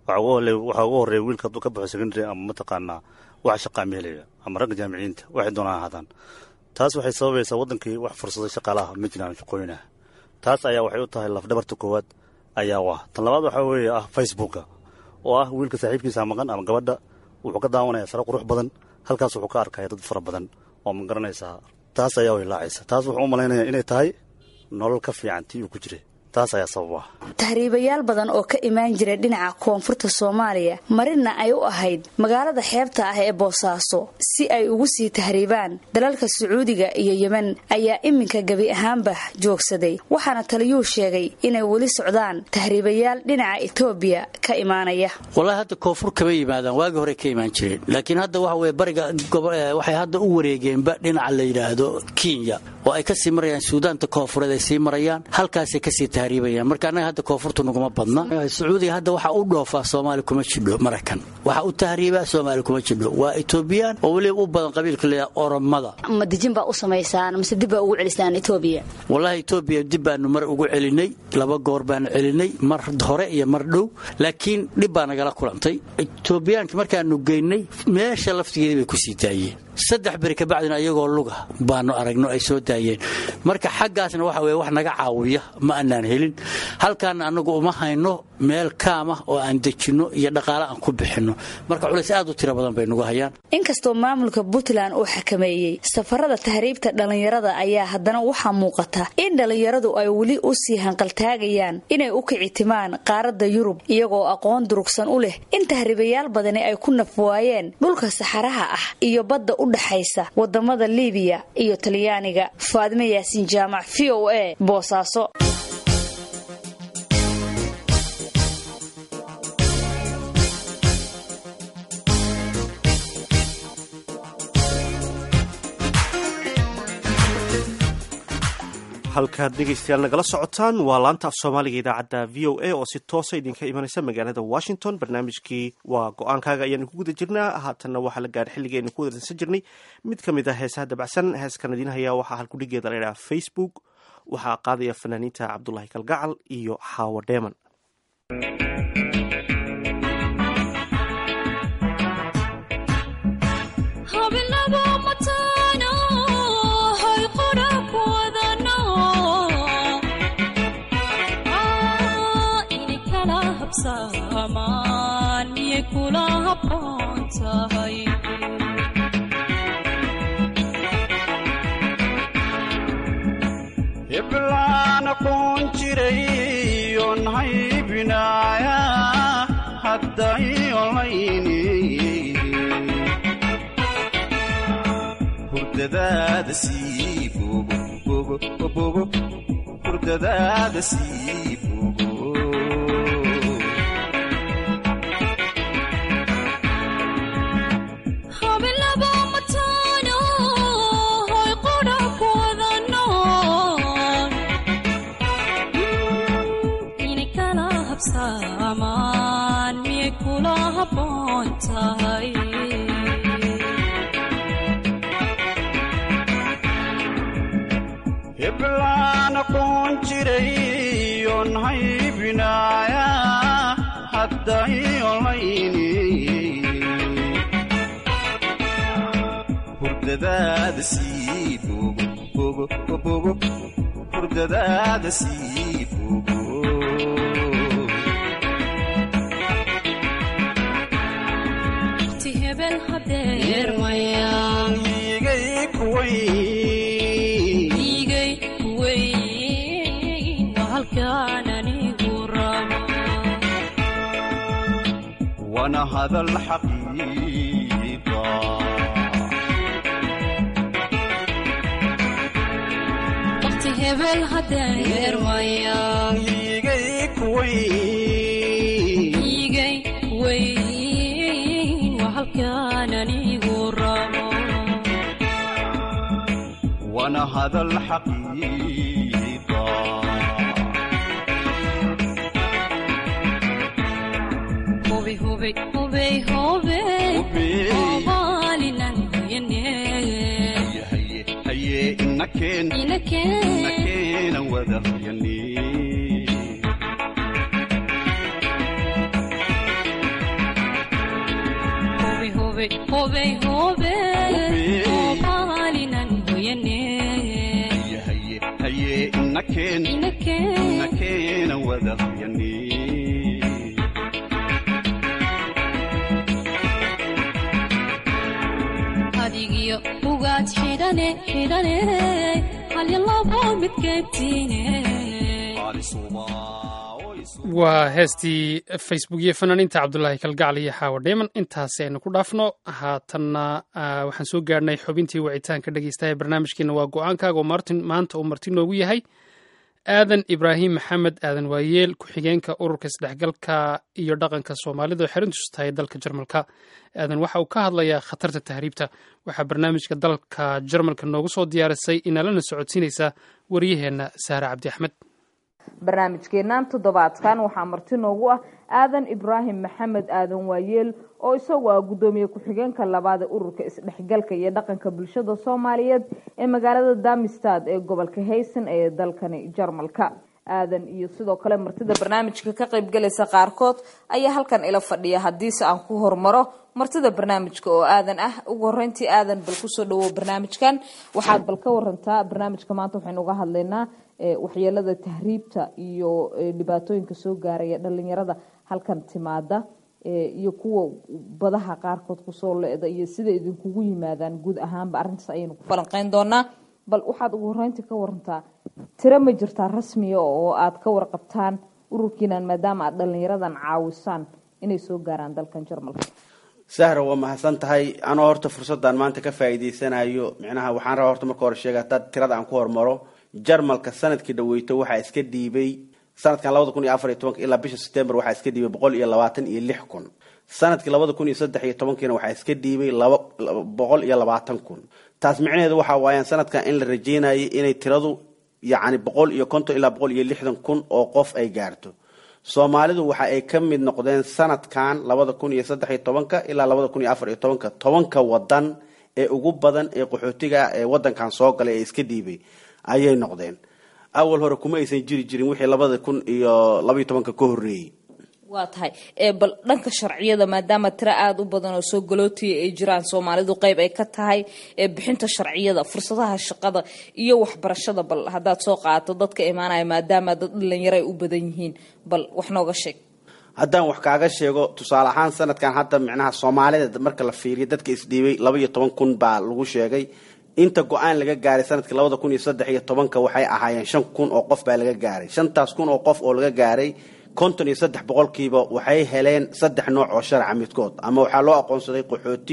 waxaa ugu horreeya wiilka hadduu ka baxo secondary ama mataqaanaa wax shaqaa ma helaya ama ragga jaamiciyiinta waxay doonaan ahaadaan taas waxay sababaysaa waddankii wax fursaday shaqaalaha ma jiraan shaqooyinaha taas ayaa waxay u tahay lafdhabarta koowaad ayaa u ah tan labaad waxaa weeye ah facebooka oo ah wiilka saaxiibkiisa maqan ama gabadha wuxuu ka daawanaya sare qurux badan halkaas wuxuu ka arkaya dad fara badan oo ma garanaysaa taas ayaa ilaacaysa taas wuxuu u malaynaya inay tahay nolol ka fiican tii uu ku jiray taas ayaa sababa tahriibayaal badan oo ka imaan jiray dhinaca koonfurta soomaaliya marina ay u ahayd magaalada xeebta ah ee boosaaso si ay ugu sii tahriibaan dalalka sacuudiga iyo yemen ayaa iminka gebi ahaanba joogsaday waxaana taliyuu sheegay inay weli socdaan tahriibayaal dhinaca etoobiya ka imaanaya wallaahi hadda koonfur kama yimaadaan waagii hore ka imaan jireen laakiin hadda waxa weye bariga waxay hadda u wareegeenba dhinaca la yidhaahdo kenya oo ay kasii marayaan suudaanta koonfureed ay sii marayaan halkaasay kasii marka annaga hadda koonfurta naguma badna sacuudiga hadda waxaa u dhoofaa soomaali kuma jidho maraykan waxaa u tahriibaa soomaali kuma jidho waa etoobiyaan oo weliba u badan qabiilka leeyaha oromada ma dijin baa u samaysaan mise dib baa ugu celisaan etoobiya wallaahi etoobiya dib baanu mar ugu celinay laba goor baanu celinay mar hore iyo mar dhow laakiin dhib baa nagala kulantay etoobiyaanki markaanu geynay meesha laftigeedii bay kusii daayeen saddex beri kabacdina iyagoo luga baanu aragno ay soo daayeen marka xaggaasna waxa weye wax naga caawiya ma aanaan helin halkaana annagu uma hayno meel kaamah oo aan dejinno iyo dhaqaale aan ku bixinno marka culays aad u tiro badan bay nagu hayaan inkastoo maamulka puntland uu xakameeyey safarada tahriibta dhallinyarada ayaa haddana waxaa muuqata in dhallinyaradu ay weli u sii hanqaltaagayaan inay u kicitimaan qaaradda yurub iyagoo aqoon durugsan u leh in tahriibayaal badani ay ku nafwaayeen dhulka saxaraha ah iyo badda u dhaxaysa wadamada liibiya iyo talyaaniga faadime yaasiin jaamac v o a boosaaso halkaad dhegaystayaal nagala socotaan waa laanta af soomaaliga idaacadda v o a oo si toosa idinka imanaysa magaalada washington barnaamijkii waa go-aankaaga ayaanu ku guda jirnaa haatanna waxaa la gaadhay xilligii aynu ku wadarsan jirnay mid ka mid ah heesaha dabacsan heeskan idiin hayaa waxaa halkudhigeeda la idhaha facebook waxaa qaadaya fanaaniinta cabdulaahi kalgacal iyo xaawo dheeman heblaan aqoon jiray oon haybinaaya hadday olayni hurdadaada sii bogo bogo bogo hurdadaada sii bogo heblaan aqoon jiray oon haybinaaya hadday olayni hurdadaada sii bogo bogo bogo hurdadaada sii bogo igay wana hadal xaqiiqa igay wana hadal xaqiiqa haye inakeen inakeena wada hayani haye inakeen inakeena wada hayani adigiyo ugaad xidhane xidhane halyalabo midkeebtiine waa heestii facebook iyo fanaaniinta cabdulaahi kalgacal iyo xaawo dheeman intaasi aynu ku dhaafno haatanna waxaan soo gaadhnay xubintii wicitaanka dhegeystaha barnaamijkeena waa go-aankaaga oo martin maanta uu marti noogu yahay aadan ibraahim maxamed aadan waayeel ku-xigeenka ururka isdhexgalka iyo dhaqanka soomaalida oo xerintiisu tahay dalka jarmalka aadan waxa uu ka hadlayaa khatarta tahriibta waxaa barnaamijka dalka jarmalka noogu soo diyaarisay inaalana socodsiinaysa wariyaheenna saare cabdi axmed barnaamijkeennan toddobaadkan waxaa marti noogu ah aadan ibraahim maxamed aadan waayeel oo isagu ah guddoomiye ku-xigeenka labaad ee ururka isdhexgalka iyo dhaqanka bulshada soomaaliyeed ee magaalada damistad ee gobolka haysan ee dalkani jarmalka aadan iyo sidoo kale martida barnaamijka ka qaybgalaysa qaarkood ayaa halkan ila fadhiya haddiise aan ku hormaro martida barnaamijka oo aadan ah ugu horeyntii aadan bal kusoo dhawow barnaamijkan waxaad bal ka warantaa barnaamijka maanta waxaynu uga hadlaynaa waxyeelada tahriibta iyo dhibaatooyinka soo gaaraya dhalinyarada halkan timaada iyo kuwa badaha qaarkood kusoo le-da iyo sida idinkugu yimaadaan guud ahaanba arrintaas ayaynu ku falanqeyn doonaa bal waxaad ugu horeyntii ka warantaa tiro ma jirtaa rasmiya oo aad ka warqabtaan ururkiinan maadaama aad dhalinyaradan caawisaan inay soo gaaraan dalkan jarmalka sahra waa mahadsan tahay anoo horta fursaddan maanta ka faa'iidaysanayo micnaha waxaan rabaa horta marka hore sheega haddaad tirada aan ku hormaro jarmalka sanadkii dhaweyto waxaa iska dhiibay sanadkan labada kun iyo afar iyo tobanka ilaa bisha september waxaa iska dhiibay boqol iyo labaatan iyo lix kun sanadkii labada kun iyo saddex iyo tobankiina waxaa iska dhiibay laba boqol iyo labaatan kun taas micnaheedu waxa waayaan sanadkan in la rajeynayay inay tiradu yacni boqol iyo konton ilaa boqol iyo lixdan kun oo qof ay gaarto soomaalidu waxa ay ka mid noqdeen sanadkan labada kun iyo saddex iyo tobanka ilaa labada kun iyo afar iyo tobanka tobanka wadan ee ugu badan ee qaxootiga ee wadankan soo galay ee iska dhiibay ayay noqdeen awal hore kuma aysan jiri jirin wixii labada kun iyo labaiyo tobanka ka horreeyey waa tahay bal dhanka sharciyada maadaama tiro aada u badan oo soo galootiya ay jiraan soomaalidu qeyb ay ka tahay bixinta sharciyada fursadaha shaqada iyo waxbarashada bal haddaad soo qaadato dadka imaanaya maadaama dad dhalinyaro ay u badan yihiin bal wax nooga sheeg haddaan wax kaaga sheego tusaale ahaan sanadkan hadda micnaha soomaalida marka la fiiriyo dadka isdhiibay laba iyo toban kun baa lagu sheegay inta go-aan laga gaaray sanadkii labada kun iyo saddex iyo tobanka waxay ahaayeen shan kun oo qof baa laga gaaray shantaas kun oo qof oo laga gaaray konton iyo saddex boqolkiiba waxay heleen saddex nooc oo sharca midkood ama waxaa loo aqoonsaday qaxooti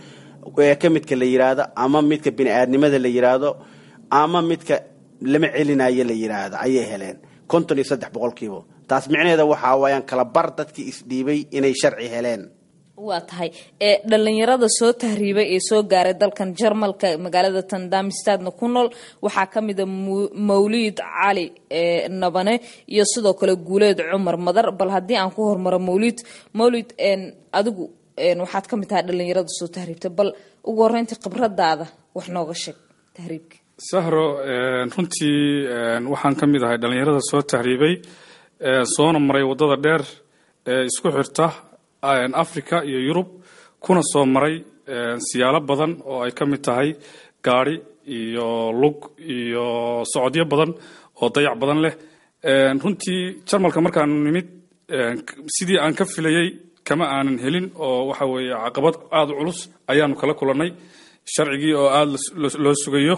ka midka la yiraahdo ama midka bini-aadnimada la yiraahdo ama midka lama celinayo la yiraahdo ayay heleen konton iyo saddex boqolkiiba taas micnaheeda waxaa waayaan kala bar dadkii isdhiibay inay sharci heleen waa tahay ee dhalinyarada soo tahriibay ee soo gaaray dalkan jarmalka magaalada tandamistadna ku nool waxaa ka mida mawliid cali nabane iyo sidoo kale guuleed cumar madar bal haddii aan ku hormaro mawliid mawlid adigu waxaad ka mid tahay dhalinyarada soo tahriibtay bal ugu horeyntii khibradaada wax nooga sheeg tahriibka sahro runtii waxaan ka mid ahay dhalinyarada soo tahriibay soona maray wadada dheer ee isku xirta africa iyo yurub kuna soo maray siyaalo badan oo ay ka mid tahay gaari iyo lug iyo socodyo badan oo dayac badan leh runtii jarmalka markaanu nimid sidii aan ka filayey kama aanan helin oo waxa weeye caqabad aada u culus ayaanu kala kulannay sharcigii oo aada loo sugayo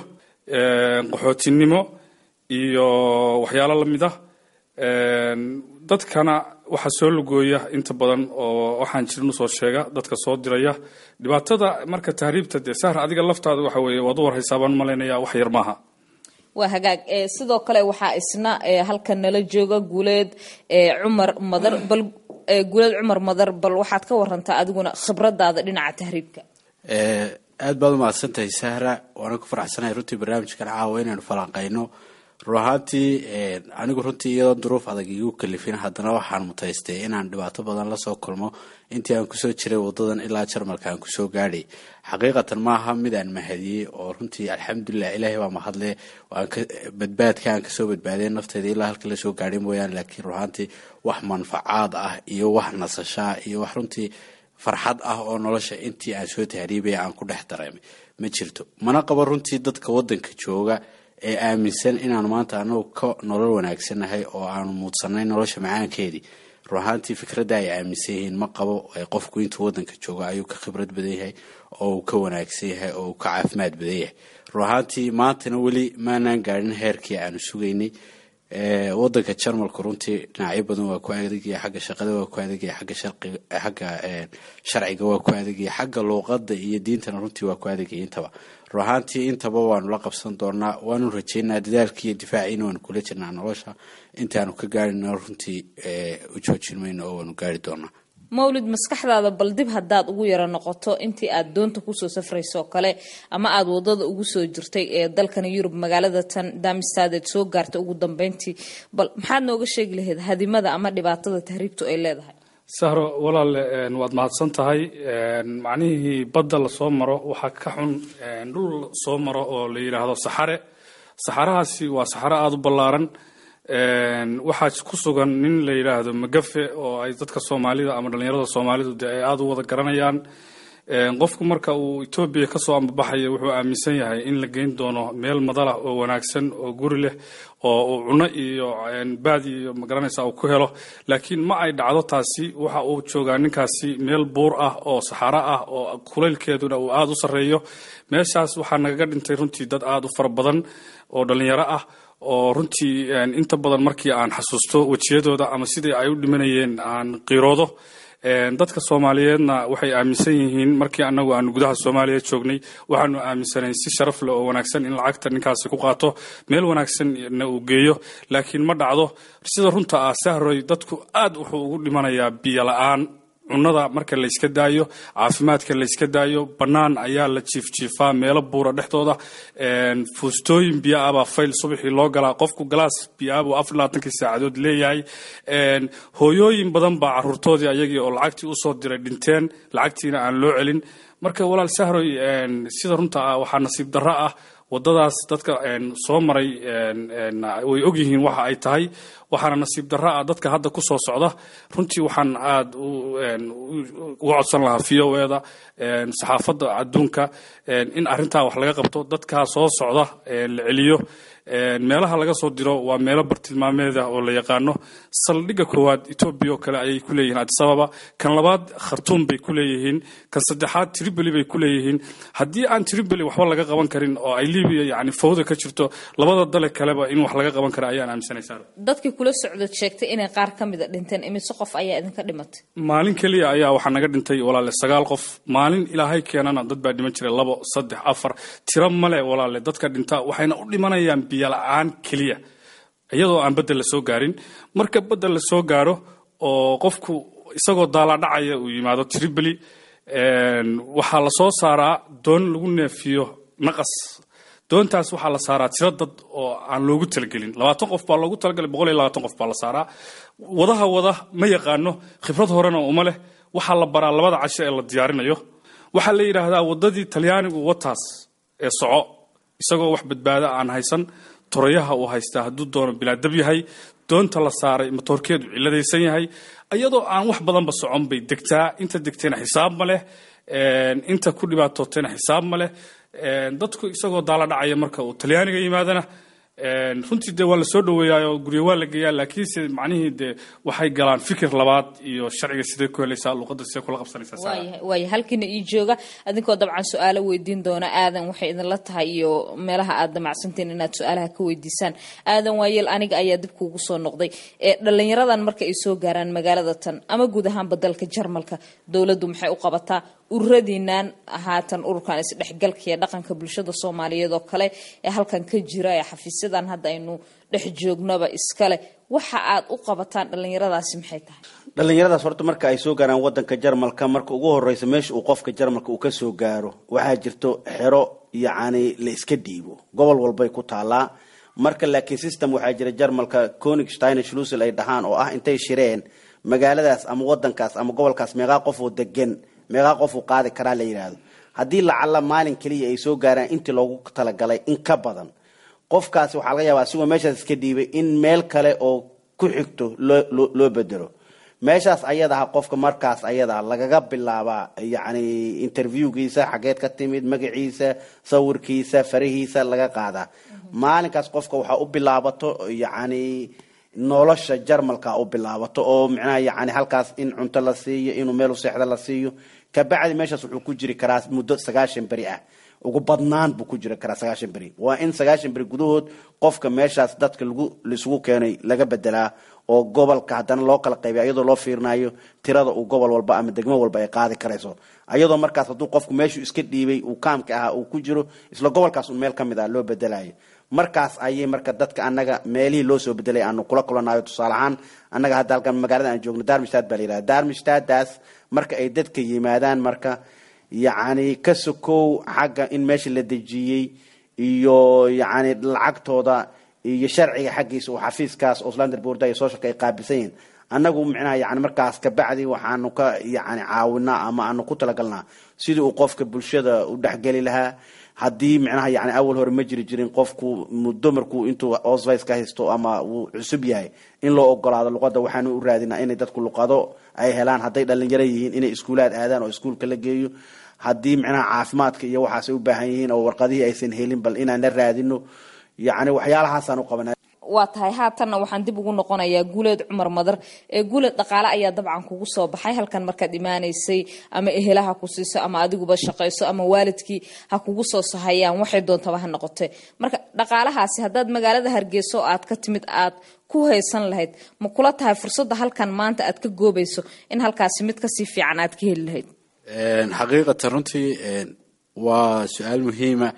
qaxootinimo iyo waxyaalo la mid ah dadkana waxaa soo lugooya inta badan oo waxaan jirin usoo sheega dadka soo diraya dhibaatada marka tahriibta dee sahra adiga laftaada waxa weeye waad u warhaysaa baan umalaynaya wax yar maaha waa hagaag sidoo kale waxaa isna halkan nala jooga guuleed cumar madar bal guuleed cumar madar bal waxaad ka warantaa adiguna khibradaada dhinaca tahriibka aad baad umahadsantahay sahra waana ku faraxsanahay runtii barnaamijkan caawa inaynu falanqayno run ahaantii anigu runtii iyadoo duruuf adag igu kalifin haddana waxaan mutaystay inaan dhibaato badan lasoo kulmo intii aan kusoo jiray wadadan ilaa jarmalka aan kusoo gaadhay xaqiiqatan maaha mid aan mahadiyey oo runtii alxamdulilah ilaahay baa mahadle badbaadka aan kasoo badbaadeen nafteeda ilaa halka lasoo gaadhay mooyaane laakiin run ahaantii wax manfacaad ah iyo wax nasashaa iyo wax runtii farxad ah oo nolosha intii aan soo tahriibaya aan ku dhex dareemay ma jirto mana qabo runtii dadka wadanka jooga ee aaminsan inaanu maanta anagu ka nolol wanaagsannahay oo aanu muudsanay nolosha macaankeedii run ahaantii fikradda ay aaminsan yihiin ma qabo qofku intuu wadanka joogo ayuu ka khibrad badan yahay oo uu ka wanaagsan yahay oo uu ka caafimaad badan yahay run ahaantii maantana weli maanaan gaadhin heerkii aanu sugaynay wadanka jarmalku runtii dhinacyo badan waa ku adegaya xagga shaqada waa ku adegaya xagga xagga sharciga waa ku adegaya xagga luuqada iyo diintana runtii waa ku adegaya intaba run ahaantii intaba waanu la qabsan doonaa waanu rajeynaa dadaalkii iyo difaaciina waanu kula jirnaa nolosha intaanu ka gaarina runtii u joojin mayno oo waanu gaari doonaa mawlid maskaxdaada bal dib haddaad ugu yaro noqoto intii aad doonta kusoo safrayso kale ama aad wadada ugu soo jirtay ee dalkan yurub magaalada tan damistadeed soo gaartay ugu dambeyntii bal maxaad nooga sheegi lahayd hadimada ama dhibaatada tahriibtu ay leedahay sahro walaale waad mahadsan tahay macnihii badda lasoo maro waxaa ka xun dhul soo maro oo la yidhaahdo saxare saxarahaasi waa saxaro aada u ballaaran waxaa ku sugan nin la yidhaahdo magafe oo ay dadka soomaalida ama dhallinyarada soomaalidu dee ay aada u wada garanayaan qofku marka uu etoobiya kasoo ambabaxaya wuxuu aaminsan yahay in la geyn doono meel madalah oo wanaagsan oo guri leh oo uu cuno iyo baad iyo magaranaysa uu ku helo laakiin ma ay dhacdo taasi waxa uu joogaa ninkaasi meel buur ah oo saxaro ah oo kulaylkeeduna uu aada u sarreeyo meeshaas waxaa nagaga dhintay runtii dad aada u fara badan oo dhallinyaro ah oo runtii inta badan markii aan xasuusto wejiyadooda ama sidii ay u dhimanayeen aan qiiroodo dadka soomaaliyeedna waxay aaminsan yihiin markii anagu aanu gudaha soomaaliya joognay waxaanu aaminsanayn si sharaf leh oo wanaagsan in lacagta ninkaasi ku qaato meel wanaagsanna uu geeyo laakiin ma dhacdo sida runta ah sahroy dadku aad wuxuu ugu dhimanayaa biyo la-aan cunada marka layska daayo caafimaadka layska daayo bannaan ayaa la jiifjiifaa meelo buura dhexdooda fuustooyin biyo ah baa fayl subaxii loo galaa qofku galaas biyo ah buu afar labaatankii saacadood leeyahay hooyooyin badan baa caruurtoodii ayagii oo lacagtii usoo diray dhinteen lacagtiina aan loo celin marka walaal sahroy sida runta ah waxaa nasiib darro ah wadadaas dadka soo maray way ogyihiin waxa ay tahay waxaana nasiib darro ah dadka hadda ku soo socda runtii waxaan aada uga codsan lahaa v o eda saxaafadda adduunka in arrintaa wax laga qabto dadkaa soo socda la celiyo meelaha laga soo diro waa meelo bartilmaameeda oo la yaqaano saldhigga koowaad etoobiya oo kale ayay ku leeyihiin adisababa kan labaad khartuum bay ku leeyihiin kan saddexaad tripoli bay ku leeyihiin haddii aan tripoli waxba laga qaban karin oo ay libiya yani fawda ka jirto labada dale kaleba in wax laga qaban kara ayaan aaminsanaysaa dadkii kula socdad sheegtay inay qaar ka mida dhinteen imise qof ayaa idinka dhimatay maalin keliya ayaa waxaa naga dhintay walaale sagaal qof maalin ilaahay keenana dad baa dhiman jiray labo saddex afar tiro male walaale dadka dhinta waxayna u dhimanayaan biyo la-aan keliya iyadoo aan bedel la soo gaarin marka bedel la soo gaaro oo qofku isagoo daalaadhacaya uu yimaado tripoli waxaa la soo saaraa doon lagu neefiyo naqas doontaas waxaa la saaraa tiro dad oo aan loogu talagelin labaatan qof baa loogu talagalay boqol iyo labaatan qof baa la saaraa wadaha wada ma yaqaano khibrad horena uma leh waxaa la baraa labada casho ee la diyaarinayo waxaa la yidhaahdaa wadadii talyaanigu wataas ee soco isagoo wax badbaada aan haysan torayaha uu haystaa hadduu doono bilaadab yahay doonta la saaray matoorkeedu ciladaysan yahay iyadoo aan wax badanba socon bay degtaa inta degtayna xisaab ma leh inta ku dhibaatootayna xisaab ma leh dadku isagoo daala dhacaya marka uu talyaaniga yimaadana runtii dee waa la soo dhaweeyaayoo guryo waa la geeyaa laakiinse macnihii dee waxay galaan fikir labaad iyo sharciga sidee ku helaysaa luuqadda sidee kula qabsanaysaa waayahay waaya halkiina ii jooga adinkoo dabcan su-aalo weydiin doona aadan waxay idinla tahay iyo meelaha aad damacsantiin inaad su-aalaha ka weydiisaan aadan waayeel aniga ayaa dib kuugu soo noqday ee dhalinyaradan marka ay soo gaaraan magaalada tan ama guud ahaanba dalka jarmalka dowladdu maxay u qabataa ururadiinan haatan ururkan isdhexgalka iyo dhaqanka bulshada soomaaliyeed oo kale ee halkan ka jira ee xafiisyadan hadda aynu dhex joognaba iskale waxa aad u qabataan dhalinyaradaasi maxay tahay dhalinyaradaas horta marka ay soo gaaraan wadanka jarmalka marka ugu horeysa meesha uu qofka jarmalka uu ka soo gaaro waxaa jirto xero yacni la iska dhiibo gobol walbay ku taalaa marka laakiin system waxaa jira jarmalka konigsteiner schlusel ay dhahaan oo ah intay shireen magaaladaas ama wadankaas ama gobolkaas meeqaa qof oo degan meeqaa qof uu qaadi karaa la yidhaahdo haddii lacalla maalin keliya ay soo gaaraan intii loogu talagalay in ka badan qofkaasi waxaa laga yaabaa asigoo meeshaas iska dhiibay in meel kale oo ku xigto loo loo bedelo meeshaas ayadaha qofka markaas ayada lagaga bilaabaa yacni interviewgiisa xageed ka timid magaciisa sawirkiisa farihiisa laga qaadaa maalinkaas qofka waxaa u bilaabato yacni nolosha jarmalka u bilaabato oo micnaha yani halkaas in cunto la siiyo inuu meel u seexda la siiyo kabacdi meeshaas wuxuu ku jiri karaa muddo sagaashan beri ah ugu badnaan buu ku jiri karaa sagaashan beri waa in sagaashan beri gudahood qofka meeshaas dadka lagu laisugu keenay laga bedelaa oo gobolka haddana loo kala qaybiya iyadoo loo fiirinayo tirada uu gobol walba ama degmo walba ay qaadi karayso ayadoo markaas hadduu qofku meeshuu iska dhiibay uu kaamka ahaa uu ku jiro isla gobolkaas un meel ka mid ah loo bedelayo markaas ayay marka dadka annaga meelihii loo soo bedelay aanu kula kulanayo tusaale ahaan annaga hadda halkan magaalada aan joogno darmistad baa la yidhahda darmistadaas marka ay dadka yimaadaan marka yacni ka sokow xagga in meesha la dejiyey iyo yacni lacagtooda iyo sharciga xaggiisa oo xafiiskaas oslander boorda iyo socialka ay qaabilsan yihiin annagu micnaha yani markaas kabacdi waxaanu ka yani caawinaa ama aanu ku talagalnaa sidii uu qofka bulshada u dhexgeli lahaa haddii micnaha yani awal hore ma jiri jirin qofku muddo markuu intuu osvice ka haysto ama uu cusub yahay in loo ogolaado luqadda waxaanu u raadinaa inay dadku luqado ay helaan hadday dhalinyaro yihiin inay iskuulaad aadaan oo iskuulka la geeyo haddii micnaha caafimaadka iyo waxaasay u baahan yihiin oo warqadihii aysan helin bal inaan la raadino yacni waxyaalahaasaan u qabanaa waa tahay haatanna waxaan dib ugu noqonayaa guuleed cumar madar ee guuleed dhaqaale ayaa dabcan kugu soo baxay halkan markaad imaanaysay ama ehelaha ku siiso ama adiguba shaqayso ama waalidkii ha kugu soo sahayaan waxay doontaba ha noqotee marka dhaqaalahaasi haddaad magaalada hargeyso aad ka timid aad ku haysan lahayd ma kula tahay fursadda halkan maanta aad ka goobayso in halkaasi mid kasii fiican aad ka heli lahayd xaqiiqatan runtii waa su-aal muhiima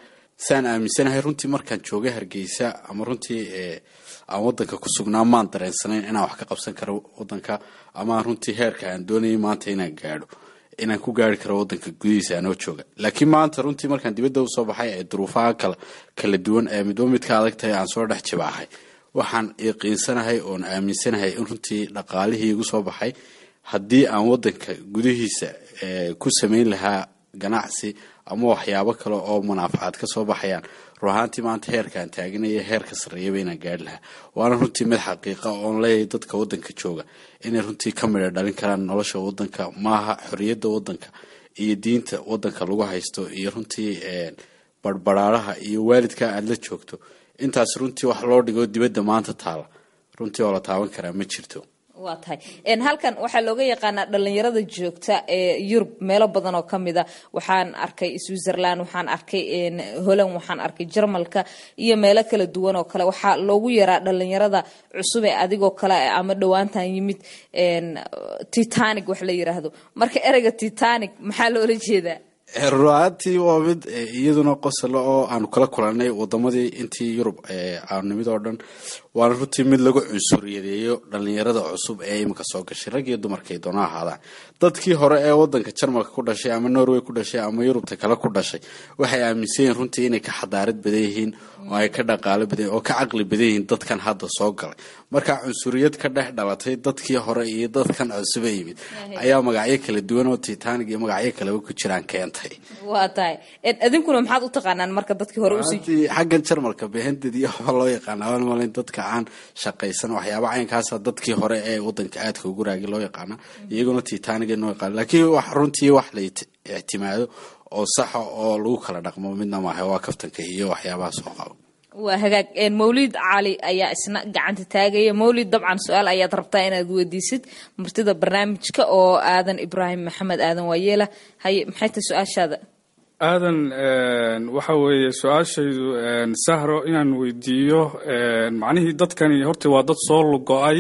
saan aaminsanahay runtii markaan joogay hargeysa ama runtii aan wadanka ku sugnaa maan dareensanayn inaan wax ka qabsan karo wadanka ama runtii heerka aan doonayay maanta inaan gaadho inaan ku gaari karo wadanka gudihiisa anoo jooga laakiin maanta runtii markaan dibadda usoo baxay ee duruufaha kala kala duwan ee midba midka adag tahay aan soo dhex jibaahay waxaan yaqiinsanahay oon aaminsanahay in runtii dhaqaalihii igu soo baxay haddii aan wadanka gudihiisa ku samayn lahaa ganacsi ama waxyaabo kale oo munaafacaad ka soo baxayaan run ahaantii maanta heerkaan taaganaya heerka sarreeyaba inaan gaari lahaa waana runtii mid xaqiiqa oon leeyahay dadka wadanka jooga inay runtii ka midha dhalin karaan nolosha wadanka maaha xorriyadda wadanka iyo diinta wadanka lagu haysto iyo runtii barbaraaraha iyo waalidka aada la joogto intaas runtii wax loo dhigo dibadda maanta taala runtii oo la taaban karaa ma jirto waa tahay halkan waxaa looga yaqaanaa dhalinyarada joogta ee yurub meelo badan oo kamid a waxaan arkay switzerland waxaan arkay holland waxaan arkay jarmalka iyo meelo kala duwan oo kale waxaa loogu yaraa dhalinyarada cusub ee adigoo kale ama dhowaantan yimid titanic wax la yiraahdo marka ereyga titanic maxaa loola jeedaa ruaantii waa mid iyaduna qosolo oo aanu kala kulanay wadamadii intii yurub aanu nimid oo dhan waana runtii mid lagu cunsuriyadeeyo dhalinyarada cusub ee iminka soo gashay rag iyo dumarkay doona ahaadaan dadkii hore ee wadanka jarmalka ku dhashay ama norway ku dhashay ama yurubta kale ku dhashay waxay aaminsan yihiin runtii inay ka xadaarad badan yihiin oo ay ka dhaqaalo badan oo ka caqli badan yihiin dadkan hadda soo galay marka cunsuriyad ka dhex dhalatay dadkii hore iyo dadkan cusub ee yimid ayaa magacyo kala duwan oo titanic iyo magacyo kaleba ku jiraan keentay waa tahay idinkuna maxaad u taqaanaan marka dadkii hore usii runtii xaggan jarmalka behendad iyo waxaa loo yaqaana waan malayn dadka aan shaqaysan waxyaaba caynkaasa dadkii hore ee wadanka aadka ugu raagi loo yaqaana iyaguna titanic noo yaqaana laakiin wax runtii wax la ictimaado oo saxa oo lagu kala dhaqmo midna maaha waa kaftanka iyo waxyaabaha soo qabo waa hagaag mawlid cali ayaa isna gacanta taagaya mawlid dabcan su-aal ayaad rabtaa inaad weydiisid martida barnaamijka oo aadan ibraahim maxamed aadan waayeela haye maxay tahay su-aashaada aadan waxa weeye su-aashaydu sahro inaan weydiiyo macnihii dadkani horta waa dad soo lugo-ay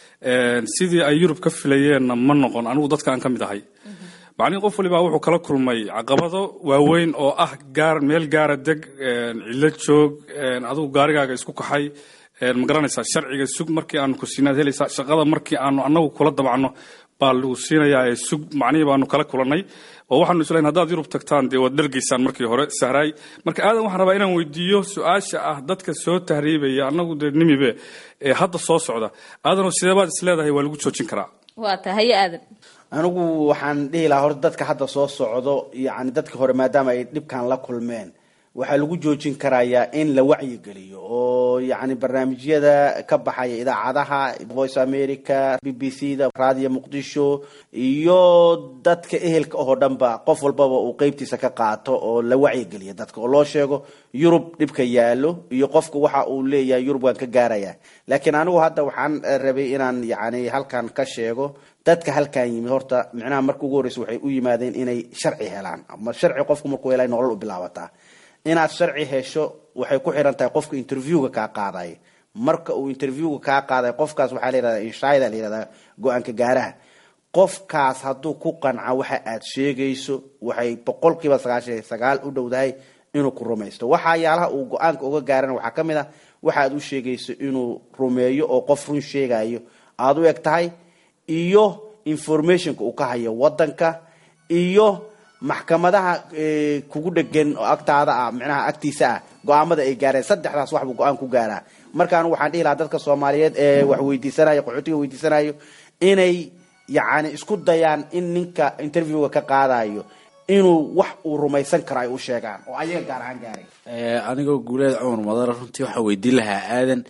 sidii ay yurub ka filayeenna ma noqon anigu dadka aan ka mid ahay macnihii qof walibaa wuxuu kala kulmay caqabado waaweyn oo ah gaar meel gaara deg cillo joog adigu gaarigaaga isku kaxay ma garanaysaa sharciga sug markii aanu ku siinaad helaysaa shaqada markii aanu annagu kula dabacno baa lagu siinayaa ee sug macnihii baanu kala kulannay oo waxaanu islayn haddaad yurub tagtaan dee waad dhergaysaan markii hore sahraay marka aadan waxaan rabaa inaan weydiiyo su-aasha ah dadka soo tahriibaya annagu dee nimibe ee hadda soo socda aadanoo sideebaad is leedahay waa lagu joojin karaa waa tahay haye aadan anigu waxaan dhihi lahaa horta dadka hadda soo socdo yani dadka hore maadaama ay dhibkan la kulmeen waxaa lagu joojin karayaa in la wacyigeliyo oo yani barnaamijyada ka baxaya idaacadaha voice america b b c da radio muqdisho iyo dadka ehelka oo dhanba qof walbaba uu qeybtiisa ka qaato oo la wacyigeliyo dadka oo loo sheego yurub dhibka yaalo iyo qofka waxa uu leeyahay yurub waan ka gaaraya laakiin anigu hadda waxaan rabay inaan yani halkan ka sheego dadka halkan yimid horta micnaha marka ugu horreysa waxay u yimaadeen inay sharci helaan ama sharci qofku markuu helay nolol u bilaabataa inaad sharci hesho waxay ku xiran tahay qofka interviewga kaa qaaday marka uu interviewga kaa qaaday qofkaas waxaa la yihahdaa inshaida la yihahdaa go-aanka gaaraha qofkaas hadduu ku qanca waxa aad sheegayso waxay boqolkiiba sagaashan iyo sagaal u dhowdahay inuu ku rumaysto waxayaalaha uu go-aanka uga gaarana waxaa ka mid ah waxa aad u sheegayso inuu rumeeyo oo qof run sheegayo aada u eg tahay iyo informationka uu ka hayo wadanka iyo maxkamadaha kugu dhegan oo agtaada ah micnaha agtiisa ah go-aamada ay gaareen saddexdaas waxbuu go-aan ku gaaraa marka anigu waxaan dhihi lahaa dadka soomaaliyeed ee wax weydiisanayo qaxootiga weydiisanayo inay yacni isku dayaan in ninka interviewga ka qaadayo inuu wax uu rumaysan karo ay u sheegaan oo ayaga gaar ahaan gaaray anigoo guuleed cumar madara runtii waxaan weydiin lahaa aadan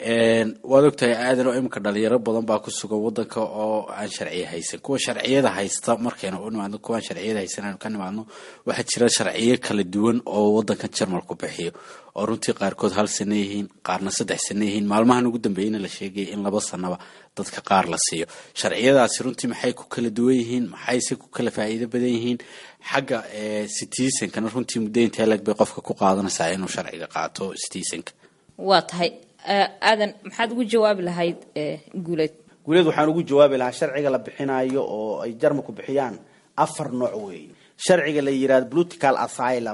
waad ogtahay aadan oo iminka dhalinyaro badan baa ku sugan wadanka oo aan sharciya haysan kuwa sharciyada haysta markaynu u nimaadno kuwaan sharciyada haysan aynu ka nimaadno waxaa jira sharciyo kala duwan oo wadankan jarmalku bixiyo oo runtii qaarkood hal sana yihiin qaarna saddex sana yihiin maalmahan ugu dambeeyana la sheegaya in laba sanaba dadka qaar la siiyo sharciyadaasi runtii maxay ku kala duwan yihiin maxayse ku kala faa'iido badan yihiin xagga citizenkana runtii muddo intee leg bay qofka ku qaadanaysaa inuu sharciga qaato citizenka waa tahay aadan maxaad ugu jawaabi lahayd guuleed guuleed waxaan ugu jawaabi lahaa sharciga la bixinayo oo ay jarmalku bixiyaan afar nooc weeye sharciga la yihahdo political asylum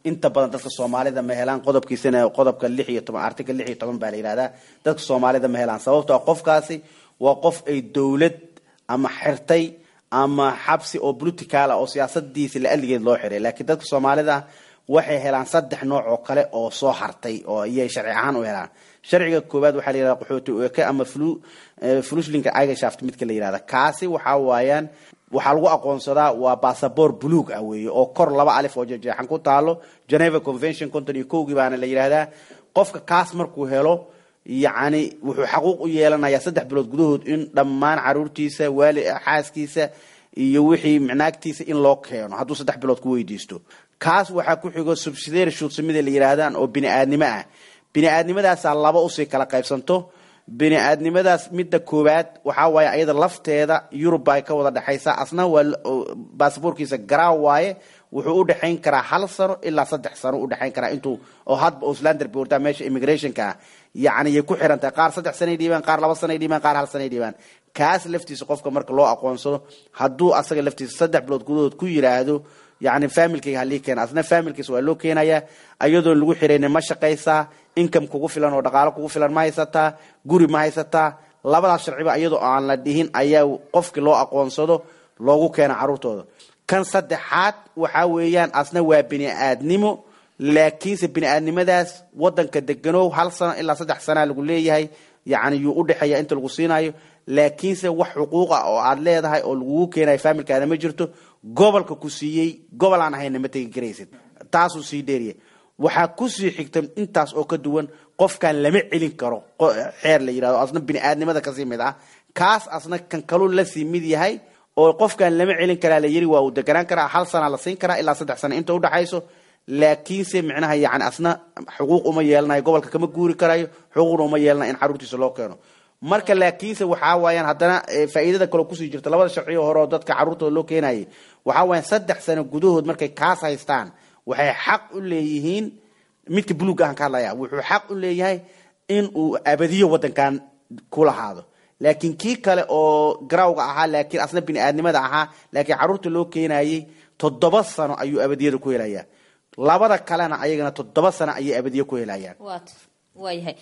inta badan dadka soomaalida ma helaan qodobkiisana qodobka lix iyo toban article lix iyo toban baa la yihahdaa dadka soomaalida ma helaan sababtoo qofkaasi waa qof ay dowlad ama xirtay ama xabsi oo political ah oo siyaasadiisa la aligeed loo xiray laakiin dadka soomaalida waxay helaan saddex nooc oo kale oo soo hartay oo iyay sharci ahaan u helaan sharciga koowaad waxaa la yihahda qaxooti eke ama fluslinka igashaft midka la yihahda kaasi waxaa waayaan waxaa lagu aqoonsadaa waa bassabor buluug ah weeye oo kor laba alif oo jeexan ku taalo geneva convention conton iyo kowgii baana la yidhahdaa qofka kaas markuu helo yacni wuxuu xaquuq u yeelanayaa saddex bilood gudahood in dhammaan caruurtiisa waali xaaskiisa iyo wixii micnaagtiisa in loo keeno hadduu saddex bilood ku weydiisto kaas waxaa ku xigo subsidiary shuudsamida la yidhaahdaan oo bini aadnimo ah bini aadnimadaasaa laba usii kala qaybsanto bini aadnimadaas midda koowaad waxaa waaye ayada lafteeda yurub ba ay ka wada dhexaysaa asna waa basaboorkiisa garaa waaye wuxuu u dhexayn karaa hal sano ilaa saddex sano u dhexayn karaa intuu oo hadba auslander boortaa meesha immigrationka ah yacni yay ku xiran tahay qaar saddex sanay dhiibaan qaar laba sanay dhiibaan qaar hal sanay dhiibaan kaas laftiisa qofka marka loo aqoonsado hadduu asaga laftiisa saddex bilood gudahood ku yiraahdo yacni familkayga halii keena asna familkiisa waa loo keenayaa ayadoon lagu xiraynin ma shaqaysaa income kugu filan oo dhaqaalo kugu filan ma haysataa guri ma haysataa labadaas sharciba iyadoo aan la dhihin ayaa qofkii loo aqoonsado loogu keena caruurtooda kan saddexaad waxaa weeyaan asna waa bini aadnimo laakiinse bini aadnimadaas wadanka deganow hal sano ilaa saddex sanaa lagu leeyahay yacni yuu u dhexeeya inta lagu siinayo laakiinse wax xuquuqa oo aad leedahay oo lagugu keenayo familkaada ma jirto gobolka ku siiyey gobol aan ahayna ma tegi karaysid taasuu sii dheeriya waxaa kusii xigta intaas oo ka duwan qofkan lama celin karo xeer la yirahdo asna bini aadnimada kasii mid ah kaas asna kan kaluu lasii mid yahay oo qofkan lama celin karaa la yiri waa uu deganaan karaa hal sana la siin karaa ilaa saddex sana inta udhexayso laakiinse micnaha yani asna xuquuq uma yeelanayo gobolka kama guuri karayo xuquuqna uma yeelanayo in caruurtiisa loo keeno marka laakiinse waxaa waayaan haddana faa'iidada kaloo kusii jirta labada sharciyo hore oo dadka caruurtooda loo keenayay waxaa waayaan saddex sano gudahood markay kaas haystaan waxay xaq u leeyihiin midka buluug ahan ka hadlaya wuxuu xaq u leeyahay in uu abadiyo wadankan ku lahaado laakiin kii kale oo garawga ahaa laakiin asna bini aadnimada ahaa laakiin caruurta loo keenayay toddoba sano ayuu abadiyada ku helayaa labada kalena ayagana toddoba sano ayay abadiyo ku helayaan waayahay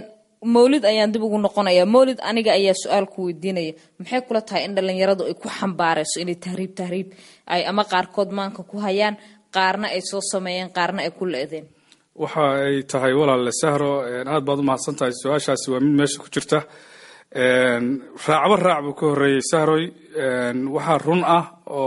mawlid ayaan dib ugu noqonaya mawlid aniga ayaa su-aal ku weydiinaya maxay kula tahay in dhalinyaradu ay ku xambaarayso inay tahriib tahriib ay ama qaarkood maanka ku hayaan qaarna ay soo sameeyeen qaarna ay ku le-deen waxa ay tahay walaale sahro aad baad u mahadsan tahay su-aashaasi waa mid meesha ku jirta raacba raac buu ka horreeyey sahroy waxaa run ah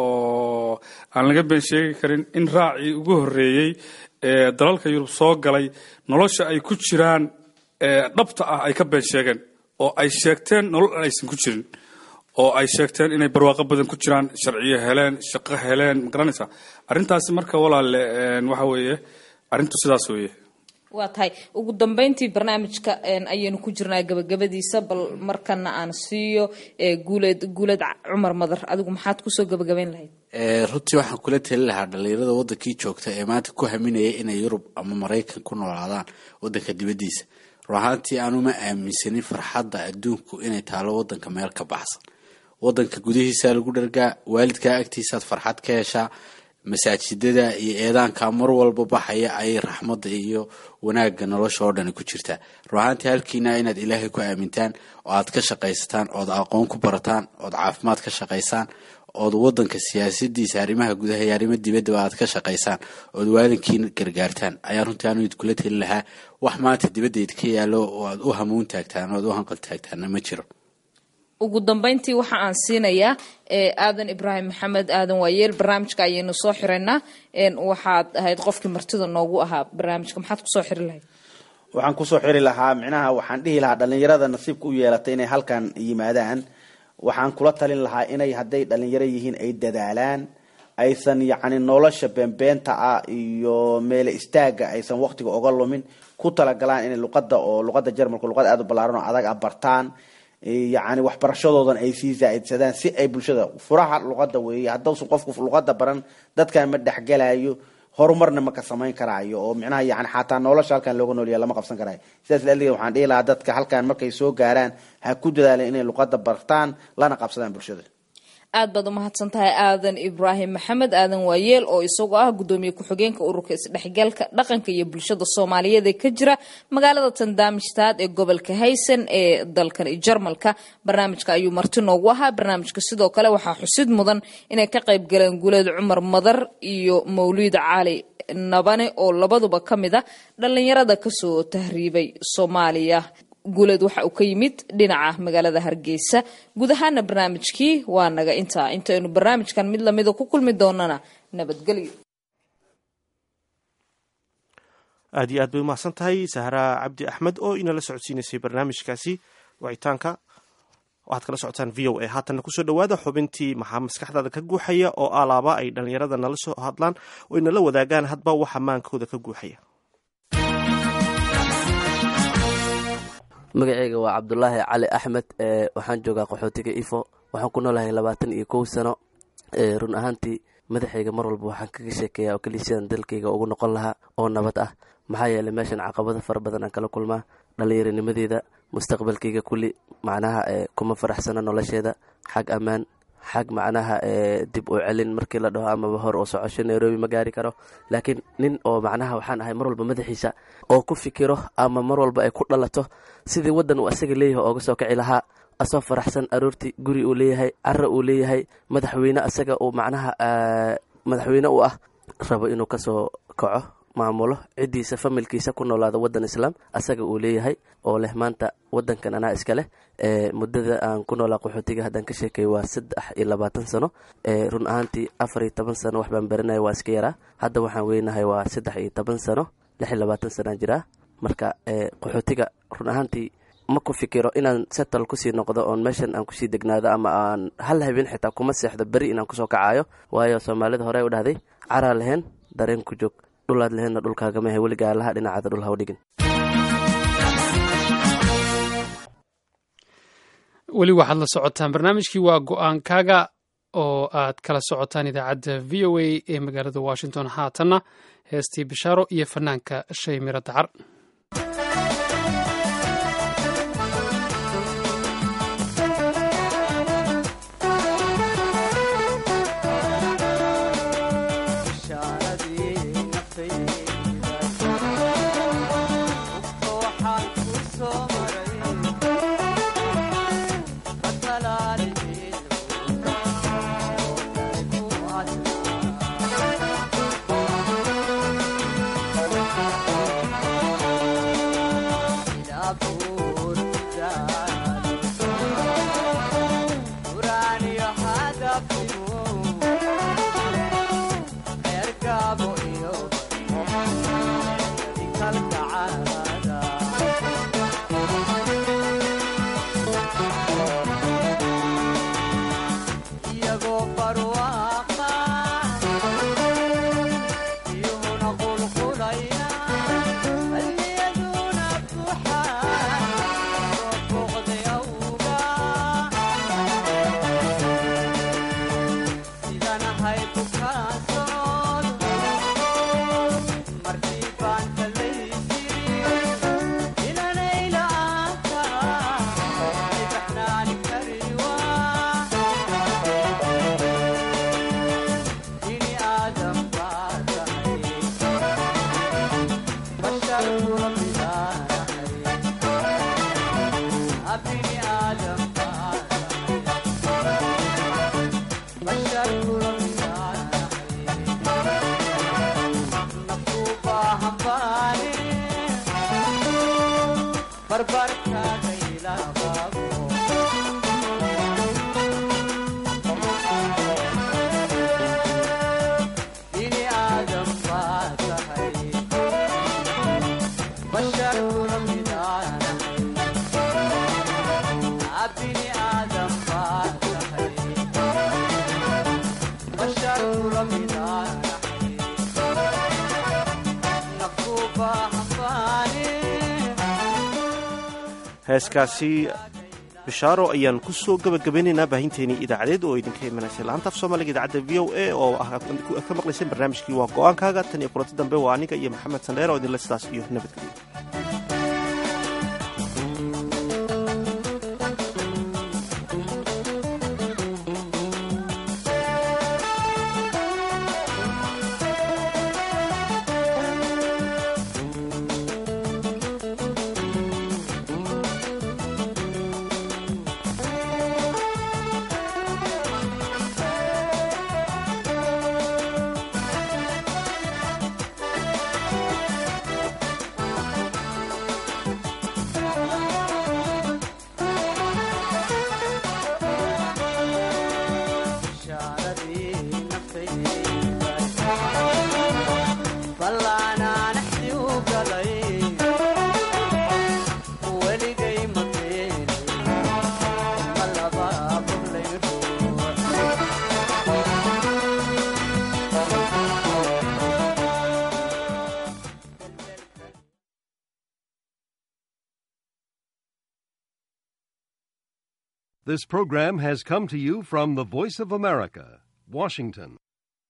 oo aan laga been sheegi karin in raacii ugu horreeyey ee dalalka yurub soo galay nolosha ay ku jiraan dhabta ah ay ka been sheegeen oo ay sheegteen nolol aan aysan ku jirin oo ay sheegteen inay barwaaqo badan ku jiraan sharciyo heleen shaqo heleen magaranaysa arrintaasi marka walaale waxa weeye arrintu sidaas weeye waa tahay ugu dambeyntii barnaamijka ayaynu ku jirnaa gabagabadiisa bal markana aan siiyo guuleed guuleed cumar madar adigu maxaad kusoo gabagabayn lahayd runtii waxaan kula tali lahaa dhalinyarada wadankii joogta ee maanta ku haminaya inay yurub ama maraykan ku noolaadaan wadanka dibadiisa run ahaantii aanuma aaminsanin farxadda adduunku inay taalo wadanka meel ka baxsan wadanka gudihiisa lagu dhargaa waalidkaa agtiisaad farxad ka heshaa masaajidada iyo eedaanka mar walba baxaya ayay raxmadda iyo wanaagga nolosha oo dhani ku jirtaa run ahaantii halkiina inaad ilaahay ku aamintaan oo aad ka shaqaysataan ood aqoon ku barataan ood caafimaad ka shaqaysaan ood wadanka siyaasadiisa arrimaha gudaha iyo arrimo dibaddaba aad ka shaqaysaan ood waalinkiina gargaartaan ayaa runtii aanu idkula teli lahaa wax maanta dibadda idka yaallo oo aad u hamuun taagtaan oad u hanqal taagtaanna ma jiro ugu dambeyntii waxa aan siinayaa aadan ibraahim maxamed aadan waayeel barnaamijka ayaynu soo xiraynaa waxaad ahayd qofkii martida noogu ahaa barnaamijka maxaad kusoo xiri lahayd waxaan kusoo xiri lahaa micnaha waxaan dhihi lahaa dhalinyarada nasiibka u yeelatay inay halkan yimaadaan waxaan kula talin lahaa inay hadday dhalinyaro yihiin ay dadaalaan aysan yacni nolosha beenbeenta ah iyo meele istaaga aysan waqtiga oga lumin ku talagalaan inay luqada oo luqada jarmalka luqad aada u ballaaran oo adag a bartaan yacni waxbarashadoodan ay sii zaa-idsadaan si ay bulshada furaha luqada weeye haddausan qofku luqada baran dadkan ma dhexgelayo horumarna ma ka samayn karaayo oo micnaha yani xataa nolosha halkan looga noolya lama qabsan karaayo sidaas laaligeed waxaan dhihi lahaa dadka halkan markay soo gaaraan ha ku dadaaleen inay luqada bartaan lana qabsadaan bulshada aad baad umahadsan tahay aadan ibraahim maxamed aadan waayeel oo isagoo ah gudoomiye ku-xigeenka ururka isdhexgalka dhaqanka iyo bulshada soomaaliyeed ee ka jira magaalada tandamistad ee gobolka haysan ee dalkan jarmalka barnaamijka ayuu marti noogu ahaa barnaamijka sidoo kale waxaa xusid mudan inay ka qayb galeen guuleed cumar madar iyo mawliid cali nabane oo labaduba ka mid a dhallinyarada kasoo tahriibay soomaaliya guuleed waxa uu ka yimid dhinaca magaalada hargeysa guud ahaana barnaamijkii waa naga intaa intaynu barnaamijkan mid lamida ku kulmi doonana nabadgelyo aad iyo aad bay umahadsan tahay sahra cabdi axmed oo inala socodsiinaysay barnaamijkaasi wicitaanka waxaad kala socotaan v o a haatanna kusoo dhawaada xubintii maxaa maskaxdaada ka guuxaya oo alaaba ay dhallinyarada nala soo hadlaan oo inala wadaagaan hadba waxa maankooda ka guuxaya magaceyga waa cabdulaahi cali axmed waxaan joogaa qaxootiga ifo waxaan ku noolahay labaatan iyo kow sano run ahaantii madaxayga mar walba waxaan kaga sheekeeya oo keliya sidaan dalkayga ugu noqon lahaa oo nabad ah maxaa yeelay meeshan caqabado fara badan aan kala kulmaa dhallinyaranimadeeda mustaqbalkayga kulli macnaha kuma faraxsano nolosheeda xag ammaan xag macnaha dib u celin markii la dhaho amaba hor oo socosho nairobi ma gaari karo laakiin nin oo macnaha waxaan ahay mar walba madaxiisa oo ku fikiro ama mar walba ay ku dhalato sidii waddan uu asaga leeyahay ooga soo kici lahaa asoo faraxsan aroortii guri uu leeyahay cara uu leeyahay madaxweyne asaga uu macnaha madaxweyne u ah rabo inuu kasoo kaco maamulo ciddiisa familkiisa ku noolaada waddan islaam asaga uu leeyahay oo leh maanta waddankan anaa iska leh muddada aan ku noolaa qaxootiga haddaan ka sheekay waa saddex iyo labaatan sano run ahaantii afar iyo toban sano wax baan baranaya waa iska yaraa hadda waxaan weynahay waa saddex iyo toban sano lix iyo labaatan sanaan jiraa marka qaxootiga run ahaantii ma ku fikiro inaan settle kusii noqdo oon meeshan aan kusii degnaado ama aan hal habeen xitaa kuma seexdo beri inaan kusoo kacayo waayo soomaalida hore u dhahday caraa leheen dareen ku joog dhulaad leheenna dhulkaagamahe weligaa laha dhinacaada dhul haw dhigin weli waxaad la socotaan barnaamijkii waa go-aankaaga oo aad kala socotaan idaacadda v o a ee magaalada washington haatanna heestii bishaaro iyo fanaanka shay miro dacar heeskaasi bishaaro ayaan ku soo gabagabeynaynaa baahinteenii idaacadeed oo idinka imanaysay laanta af soomaaliga idaacadda v o a oo ah ka maqlayseen barnaamijkii waa go-aankaaga tan iyo kulanti dambe waa aniga iyo maxamed sandheer oo idinle sidaas iyo nabadgelyo This program has come to you from the Voice of America, Washington.